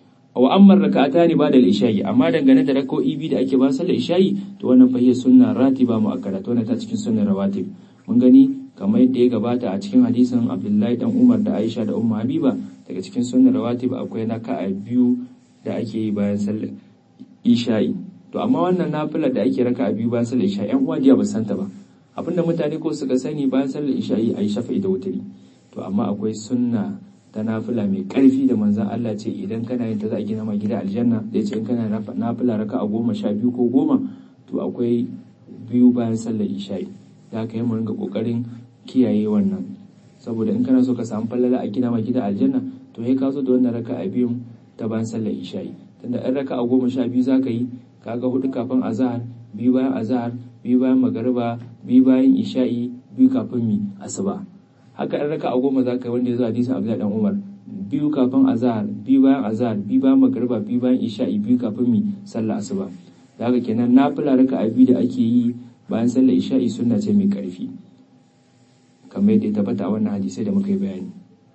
wa amma raka'atani ba da isha'i amma dangane da rak'o'i biyu da ake ba sallar isha'i to wannan fa sunna ratiba muakkada to wannan ta cikin sunnar rawatib mun gani kamar yadda ya gabata a cikin hadisin Abdullahi dan Umar da Aisha da Ummu Habiba daga cikin sunnar rawatib akwai raka'a biyu da ake yi bayan sallar isha'i to amma wannan nafila da ake raka'a biyu bayan sallar isha'i yan uwa jiya ba santa ba abinda mutane ko suka sani bayan sallar isha'i ayi shafa'i da wutiri to amma akwai sunna ta nafila mai karfi da manzan Allah ce idan kana yin ta za a gina ma gida aljanna da ce in kana nafila raka a goma sha biyu ko goma to akwai biyu bayan sallar isha'i da aka yi mu ringa kokarin kiyaye wannan saboda in kana so ka samu fallala a gina ma gida aljanna to sai ka zo da wannan raka a biyun ta bayan sallar isha'i tunda in raka a goma sha biyu za ka yi kaga hudu kafin azahar biyu bayan azahar biyu bayan magariba biyu bayan isha'i biyu kafin mi asuba haka in raka a goma za ka yi wanda ya zo hadisin abdullahi dan umar biyu kafin azahar biyu bayan azahar biyu bayan magariba biyu bayan isha'i biyu kafin mi sallah asuba da haka kenan nafila raka a biyu da ake yi bayan sallar isha'i sunna ce mai karfi kamar yadda ya tabbata a wannan hadisai da muka yi bayani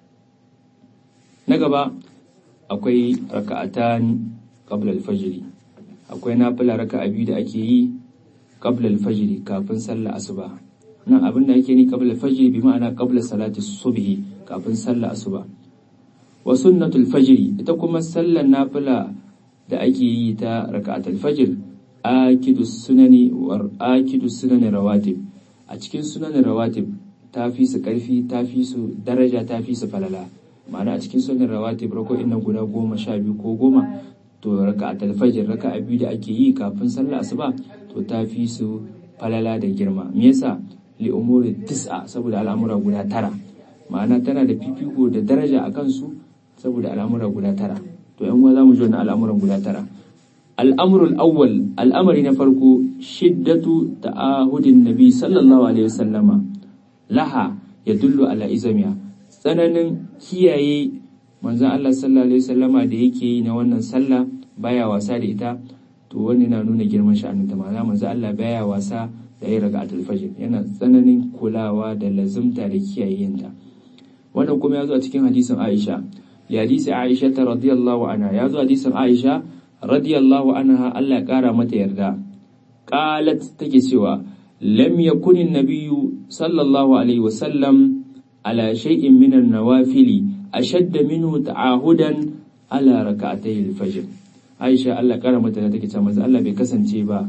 na gaba akwai raka'atan qabla al-fajr akwai nafila raka a biyu da ake yi qabla al-fajr kafin sallar asuba nan abin da yake ni qabla fajr bi ma'ana qabla salati subhi kafin sallar asuba wa sunnatul fajr ita kuma sallar nafila da ake yi ta raka'atul fajr akidu sunani wa akidu sunani rawatib a cikin sunanin rawatib ta fi su karfi ta fi su daraja ta fi su falala ma'ana a cikin sunan rawatib rako'in nan guda goma sha biyu ko goma to raka'atul fajr raka'a biyu da ake yi kafin sallar asuba to ta fi su falala da girma me yasa li umuri tis'a saboda al'amura guda tara ma'ana tana da fifiko da daraja a kansu saboda al'amura guda tara to yan uwa zamu ji wannan al'amuran guda tara al'amrul awwal al'amari na farko shiddatu ta'ahudin nabi sallallahu alaihi wasallama laha yadullu ala izamiya tsananin kiyaye manzon Allah sallallahu alaihi wasallama da yake yi na wannan sallah baya wasa da ita to wani na nuna girman sha'anin ta ma'ana manzon Allah baya wasa da yin raka'atul fajr yana tsananin kulawa da lazumta da kiyayenta wannan kuma ya zo a cikin hadisin Aisha li hadisi Aisha ta radiyallahu anha ya zo hadisin Aisha radiyallahu anha Allah ya kara mata yarda qalat take cewa lam yakun an-nabiyyu sallallahu alaihi wasallam ala shay'in min an-nawafili ashadda minhu ta'ahudan ala rak'atay al-fajr Aisha Allah kara mata da take cewa Allah bai kasance ba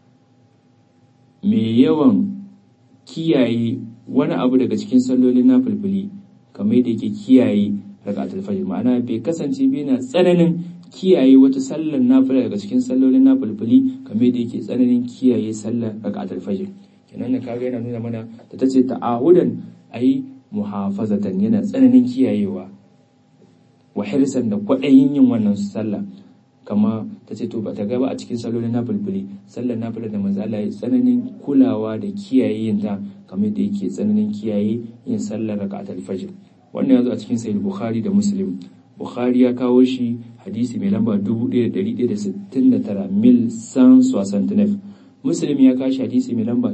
mai yawan kiyaye wani abu daga cikin sallolin na fulfuli kamar yadda yake kiyaye raka'atul fajr ma'ana bai kasance bai na tsananin kiyaye wata sallar nafila daga cikin sallolin na fulfuli kamar yadda yake tsananin kiyaye sallar raka'atul fajr kenan na kaga yana nuna mana da tace ta'ahudan ai muhafazatan yana tsananin kiyayewa wa hirsan da kwaɗayin yin wannan sallah kama ta ce to ba ta gaba a cikin salolin na bulbuli sallar na da manzo Allah ya tsananin kulawa da kiyaye yin ta kamar da yake tsananin kiyaye yin sallar rak'atul fajr wannan yazo a cikin sahih bukhari da muslim bukhari ya kawo shi hadisi mai lamba 1169 mil san soixante muslim ya kawo shi hadisi mai lamba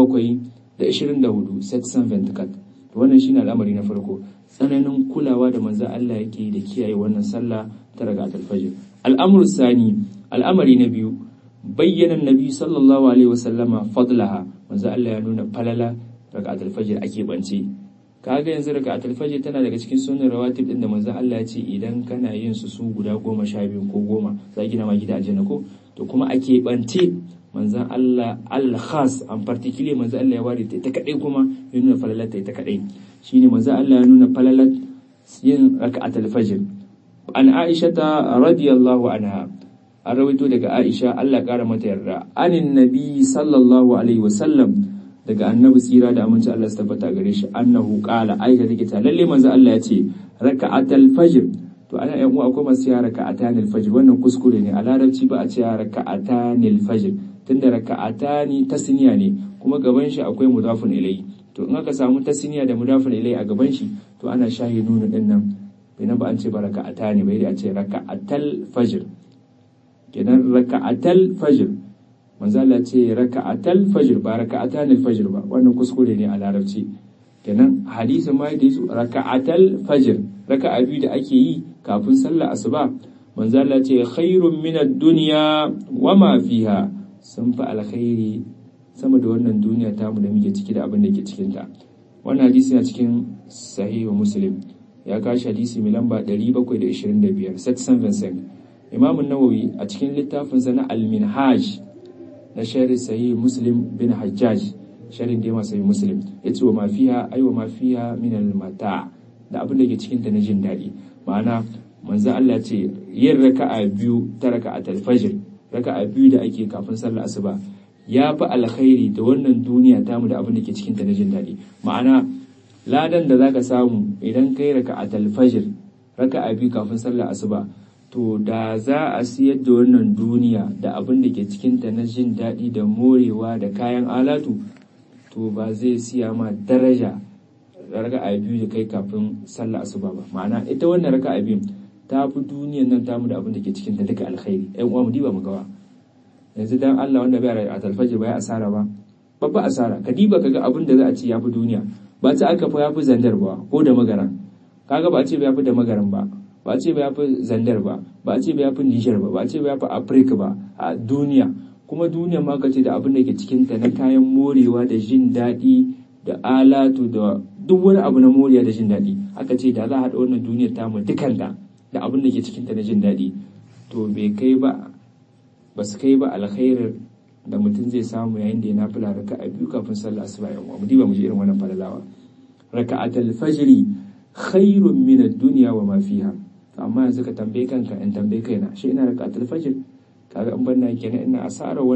724 724 wannan shine al'amari na farko tsananin kulawa da manzo Allah yake da kiyaye wannan sallah ta rak'atul fajr al'amur sani al'amari na biyu bayyana nabi sallallahu alaihi wasallama fadlaha manzo Allah ya nuna falala raka'atul fajr ake bance kaga yanzu raka'atul fajr tana daga cikin sunan rawatib din da manzo Allah ya ce idan kana yin su su guda goma sha biyu ko goma za gina ma gida aljanna ko to kuma ake bance manzon Allah al-khas an particular manzo Allah ya ware ta ita kadai kuma ya nuna falalar ta ita kadai shine manzo Allah ya nuna falalar yin raka'atul fajr an Aisha ta radiyallahu anha an rawaito daga Aisha Allah kara mata yarda anin nabi sallallahu alaihi wasallam daga annabi tsira da aminci Allah su tabbata gare shi annahu qala aisha take ta lalle manzo Allah ya ce raka'atul fajr to ana yan uwa akwai masu ya raka'atanil fajr wannan kuskure ne a larabci ba a ce ya raka'atanil fajr tunda raka'atani tasniya ne kuma gaban shi akwai mudafun ilayhi to in aka samu tasniya da mudafun ilayhi a gaban shi to ana shahi nunu din nan bai ba an ce ba raka'ata ne bai da a ce raka'atal fajr kenan raka'atal fajr manzo Allah ce raka'atal fajr ba raka'atan fajr ba wannan kuskure ne a larabci kenan hadisin ma da yaso raka'atal fajr raka'a biyu da ake yi kafin sallar asuba manzo Allah ce khairun min ad-dunya wa ma fiha sun fi alkhairi sama da wannan duniya tamu da muke ciki da abin da ke cikin ta wannan hadisi na cikin sahihu muslim ya kashi hadisi mai lamba 725 775 Imam Nawawi a cikin littafinsa na Al-Minhaj na shari sahih Muslim bin Hajjaj sharin da sahih Muslim yace wa mafiya ai wa mafiya min al-mata da abin da ke cikin ta na jin daɗi ma'ana manzo Allah ce yin raka'a biyu ta raka'atul fajr raka'a biyu da ake kafin sallar asuba ya fi alkhairi da wannan duniya tamu da abin da ke cikin ta na jin daɗi ma'ana ladan da zaka samu idan kai raka'atul fajr raka'a biyu kafin sallar asuba to da za a siyar da wannan duniya da abin da ke cikinta na jin daɗi da morewa da kayan alatu to ba zai siya ma daraja raka'a biyu da kai kafin sallah asuba ba ma'ana ita wannan raka'a biyu ta fi duniyan nan tamu da abin da ke cikinta duka alkhairi ƴan uwa mu diba mu gawa yanzu dan Allah wanda bai a talfaji ba ya asara ba babba asara ka diba kaga abin da za a ce ya fi duniya ba ta aka fa ya fi zandar ba ko da magaran kaga ba a ce ba ya fi da magaran ba ba a ce ba ya fi zandar ba ba a ce ba ya fi nijar ba ba a ce ba ya fi afirka ba a duniya kuma duniya ma ka ce da abin da ke cikinta na kayan morewa da jin daɗi da alatu da duk wani abu na moriya da jin daɗi aka ce da za a haɗa wannan duniyar tamu dukanta da abin da ke cikinta na jin daɗi to bai kai ba ba su kai ba alkhairar da mutum zai samu yayin da ya nafila raka a biyu kafin sallah asuba yan uwa mu diba mu ji irin wannan falalawa raka'atul fajri khairun min ad-dunya wa ma fiha amma yanzu ka tambaye kanka in tambaye kaina shi ina raka'atul fajr kaga in banna kenan ina asara wannan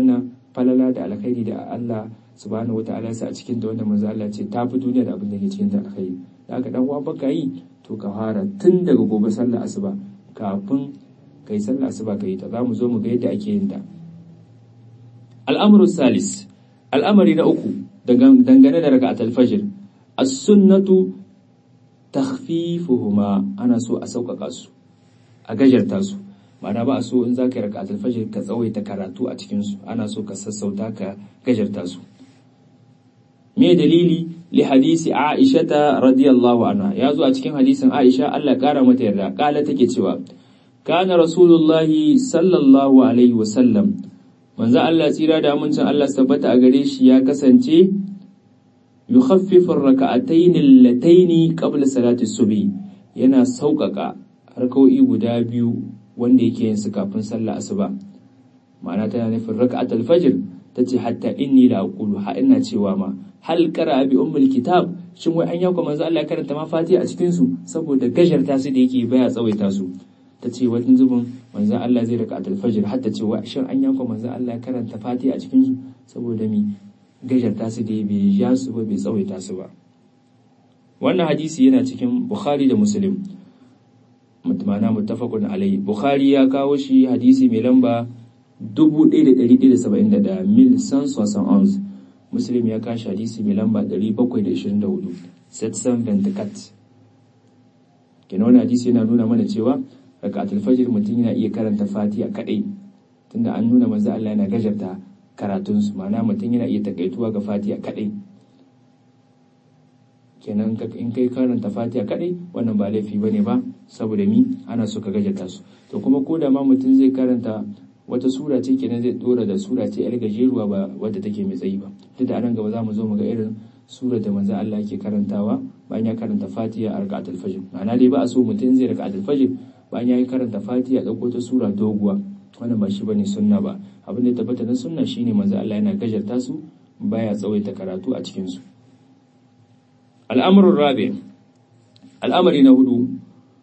falala da alkhairi da Allah subhanahu wataala ya sa a cikin ta wanda manzo Allah ce ta fi duniya da abin da ke cikin ta alkhairi da haka dan uwa baka yi to ka fara tun daga gobe sallar asuba kafin kai sallar asuba ka yi ta zamu zo mu ga yadda ake yin ta al'amru salis al'amari na uku dangane da raka'atul fajr as-sunnatu takhfifuhuma ana so a sauƙaƙa su a gajarta su ma'ana ba a so in za ka yi raka'atul fajr ka tsawaita karatu a cikin su ana so ka sassauta ka gajarta su me dalili li hadisi Aisha ta radiyallahu anha ya zo a cikin hadisin Aisha Allah kara mata yarda kala take cewa kana rasulullahi sallallahu alaihi wa sallam manzo Allah tsira da amincin Allah tabbata a gare shi ya kasance yukhaffifu ar-rak'atayn allatayn qabla salati subhi yana sauƙaƙa harko'i guda biyu wanda yake yin su kafin sallah asuba ma'ana tana nufin raka'atul fajr tace hatta inni la aqulu ha ina cewa ma hal qara bi ummul kitab shin wai an yauka manzo Allah ya karanta ma fatiha a cikin su saboda gajarta su da yake baya tsawaita su tace wani zubin manzo Allah zai raka'atul fajr hatta ce wai shin an yauka manzo Allah ya karanta fatiha a cikin su saboda mi gajarta su da bai ja su ba bai tsawaita su ba wannan hadisi yana cikin Bukhari da Muslim mutmana muttafaqun alai Bukhari ya kawo shi hadisi mai lamba 1171 mil sans ons Muslim ya kashi hadisi mai lamba 724 setsan ventikat kenan wani hadisi yana nuna mana cewa rakatul fajr mutum yana iya karanta fatiha kadai tunda an nuna manzo Allah yana gajarta karatun su ma'ana mutum yana iya takaituwa ga fatiha kadai kenan in kai karanta fatiha kadai wannan ba laifi bane ba saboda mi ana so ka gajarta su to kuma ko da ma mutum zai karanta wata sura ce kenan zai dora da sura ce yar gajeruwa ba wadda take mai tsayi ba duk da anan gaba za mu zo mu ga irin sura da manzo Allah yake karantawa bayan ya karanta Fatiha a rak'atul fajr ma'ana dai ba a so mutum zai rak'atul fajr bayan ya karanta Fatiha dauko ta sura doguwa wannan ba shi bane sunna ba abin da tabbata na sunna shine manzo Allah yana gajarta su baya tsawaita karatu a cikin su al'amrul rabi al'amari na hudu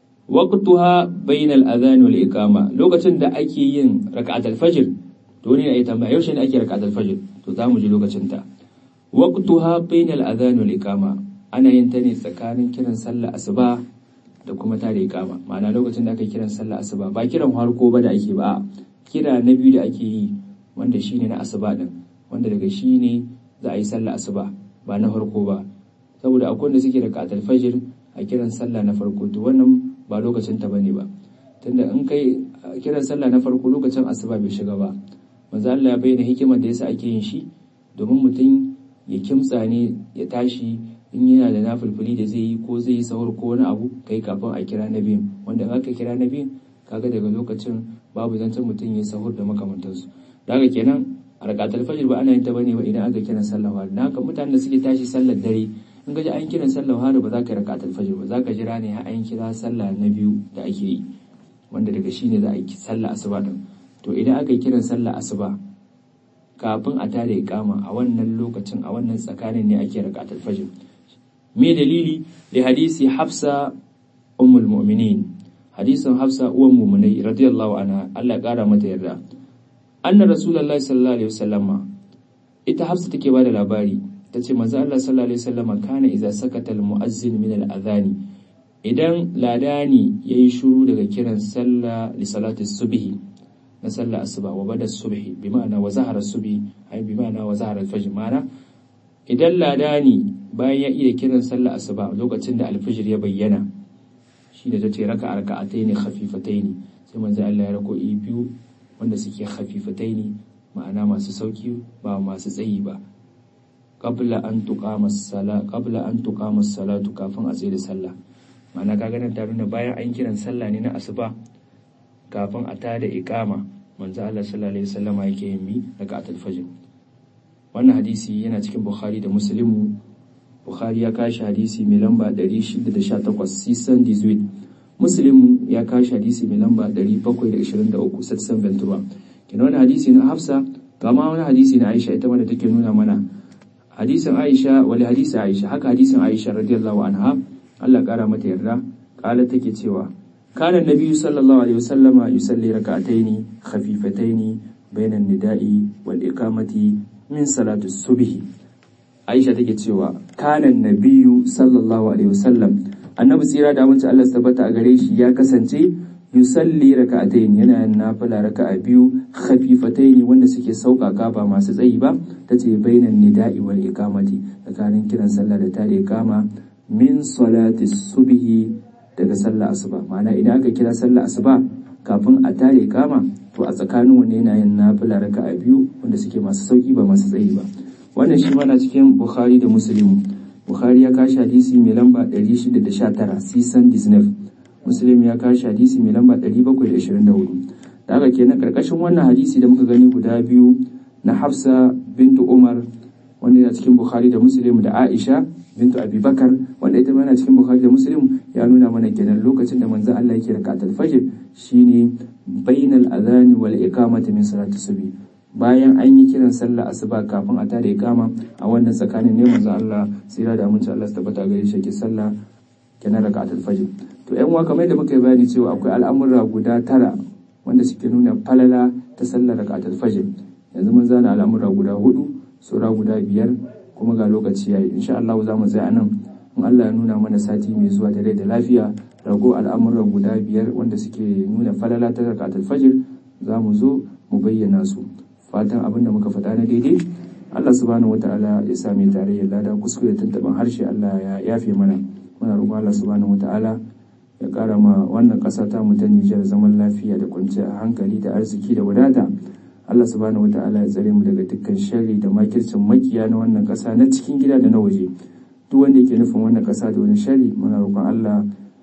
waqtuha bayna al-adhan wal iqama lokacin da ake yin rak'atul fajr to ne ai tambaya yaushe ne ake rak'atul fajr to za mu ji lokacin ta waqtuha bayna al-adhan wal iqama ana yin ta ne tsakanin kiran sallah asuba da kuma ta da iqama ma'ana lokacin da aka kiran sallah asuba ba kiran harko ba da ake ba kira na biyu da ake yi wanda shine na asuba din wanda daga shi ne za a yi sallah asuba ba na farko ba saboda akwai wanda suke rak'atul fajr a kiran sallah na farko to wannan ba lokacin ta bane ba tunda in kai kiran sallah na farko lokacin asuba bai shiga ba manzo Allah ya bayyana hikimar da yasa ake yin shi domin mutum ya kimtsa ne ya tashi in yana da nafilfili da zai yi ko zai yi sahur ko wani abu kai kafin a kira na biyun wanda in aka kira na biyun kaga daga lokacin babu zancen mutum ya sahur da makamantansu da haka kenan a rakatul fajr ba ana yin ta bane ba idan aka kiran sallah wa dan haka mutanen da suke tashi sallar dare in ga ji an kiran sallar hari ba za ka yi rakatul fajr ba za ka jira ne har an kira sallah na biyu da ake yi wanda daga shi ne za a yi sallah asuba din to idan aka yi kiran sallah asuba kafin a tada iqama a wannan lokacin a wannan tsakanin ne ake rakatul fajr me dalili da hadisi hafsa ummul mu'minin hadisin hafsa uwan mu'minai radiyallahu anha Allah ya kara mata yarda anna rasulullahi sallallahu alaihi wasallama ita hafsa take bada labari ta ce manzo Allah sallallahu alaihi wasallama kana idza sakata almu'azzin min al-adhani idan ladani yayi shiru daga kiran sallah li salati subhi na sallah asuba wa bada subhi bi ma'ana wa zahara subhi ai bi ma'ana wa zahara al-fajr ma'ana idan ladani bayan ya iya kiran sallah asuba lokacin da al-fajr ya bayyana shi da tace raka raka'ataini khafifataini sai manzo Allah ya rako biyu wanda suke khafifataini ma'ana masu sauki ba masu tsayi ba qabla an tuqama as-sala qabla an tuqama as-salatu kafin a tsaye da sallah ma'ana kaga nan ta nuna bayan an kiran sallah ne na asuba kafin a tada iqama manzo Allah sallallahu alaihi wasallama yake yin mi raka'atul fajr wannan hadisi yana cikin Bukhari da Muslim Bukhari ya kashi hadisi mai lamba 618 sisan 18 Muslim ya kashi hadisi mai lamba 723 satsan ventura kina wani hadisi na Hafsa kama wani hadisi na Aisha ita ma da take nuna mana hadisin Aisha wali hadisi Aisha haka hadisin Aisha radiyallahu anha Allah kara mata yarda kala take cewa kana nabiyyu sallallahu alaihi wasallama yusalli rak'ataini khafifataini bainan nida'i wal iqamati min salati subhi Aisha take cewa kanan nabiyu sallallahu alaihi wasallam annabi tsira da amince Allah tabbata a gare shi ya kasance yusalli raka'atayn yana yin nafila raka'a biyu khafifatayn wanda suke sauƙaƙa ba masu tsayi ba tace bainan nida'i wal iqamati tsakanin kiran sallah da tare iqama min salati subhi daga sallah asuba ma'ana idan aka kira sallah asuba kafin a tare iqama to a tsakanin wanne yana yin nafila raka'a biyu wanda suke masu sauki ba masu tsayi ba wannan shi mana cikin bukhari da muslim bukhari ya kashi hadisi mai lamba 619 sisan disnef muslim ya kashi hadisi mai lamba 724 da haka kenan karkashin wannan hadisi da muka gani guda biyu na hafsa bintu umar wanda yana cikin bukhari da muslim da aisha bintu abubakar wanda ita ma yana cikin bukhari da muslim ya nuna mana kenan lokacin da manzon Allah yake rakatul fajr shine bainal adhani wal iqamati min salati subhi bayan an yi kiran sallah asuba kafin a tare kama a wannan tsakanin ne manzo Allah sira da amince Allah tabbata gare shi ke sallah kenan rakatul fajr to ƴan uwa kamar da muka yi bayani cewa akwai al'amura guda tara wanda suke nuna falala ta sallar rakatul fajr yanzu mun zana al'amura guda hudu sura guda biyar kuma ga lokaci yayi insha Allah za mu tsaya nan in Allah ya nuna mana sati mai zuwa da rai da lafiya rago al'amuran guda biyar wanda suke nuna falala ta rakatul fajr za mu zo mu bayyana su fatan abin da muka faɗa na daidai Allah subhanahu wataala ya sa mai tarayyar lada kuskure tantaban harshe Allah ya yafe mana muna roƙon Allah subhanahu wataala ya ƙara ma wannan ƙasa ta mu ta Nijar zaman lafiya da kwanciyar hankali da arziki da wadata Allah subhanahu wataala ya tsare mu daga dukkan sharri da makircin makiya na wannan ƙasa na cikin gida da na waje duk wanda yake nufin wannan ƙasa da wani sharri muna roƙon Allah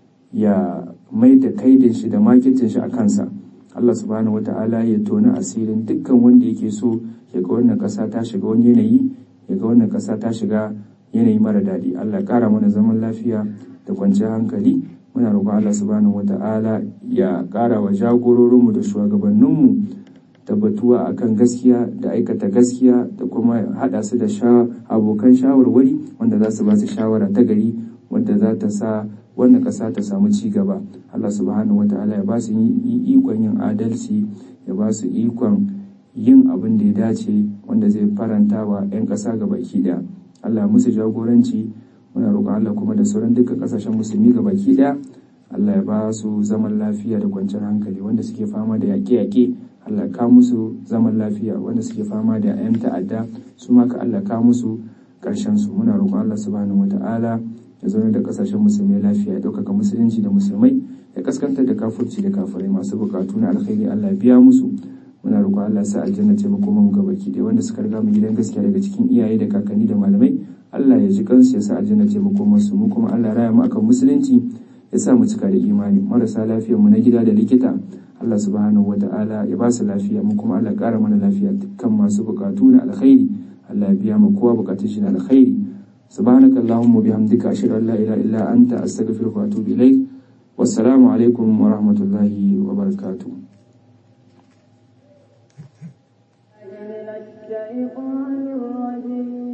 ya mai da kaidin shi da makircin shi a kansa Allah subhanahu wata'ala ya tona asirin dukkan wanda yake so ya ga wannan ƙasa ta shiga wani yanayi ya ga wannan ƙasa ta shiga yanayi mara daɗi Allah ya ƙara mana zaman lafiya da kwanciyar hankali muna roƙon Allah subhanahu wata'ala ya ƙara wa jagororinmu da shugabanninmu tabbatuwa akan gaskiya da aikata gaskiya da kuma haɗa su da abokan shawarwari wanda za su ba su shawara ta gari wadda za ta sa wannan ƙasa ta samu ci gaba Allah subhanahu wata'ala ya ba su ikon yin adalci ya ba su ikon yin abin da ya dace wanda zai faranta wa 'yan ƙasa ga baki ɗaya Allah musu jagoranci muna roƙon Allah kuma da sauran duka ƙasashen musulmi ga baki ɗaya Allah ya ba su zaman lafiya da kwanciyar hankali wanda suke fama da yaƙe-yaƙe Allah ka musu zaman lafiya wanda suke fama da 'yan ta'adda su ma ka Allah ka musu ƙarshen su muna roƙon Allah subhanahu wata'ala ya zaune da kasashen musulmai lafiya ya ɗaukaka musulunci da musulmai ya kaskantar da kafurci da kafirai masu bukatu na alkhairi Allah ya biya musu muna roƙon Allah ya sa aljanna ce mu koma mu ga baki da wanda suka riga mu gidan gaskiya daga cikin iyaye da kakanni da malamai Allah ya ji kansu ya sa aljanna ce mu koma su mu kuma Allah ya raya mu akan musulunci ya sa mu cika da imani marasa lafiyar mu na gida da likita Allah subhanahu wata'ala ya ba su lafiya mu kuma Allah ya ƙara mana lafiya dukkan masu bukatu na alkhairi Allah ya biya mu kowa bukatun shi na alkhairi سبحانك اللهم وبحمدك أشهد أن لا إله إلا أنت أستغفرك وأتوب إليك والسلام عليكم ورحمة الله وبركاته من الشيطان الرجيم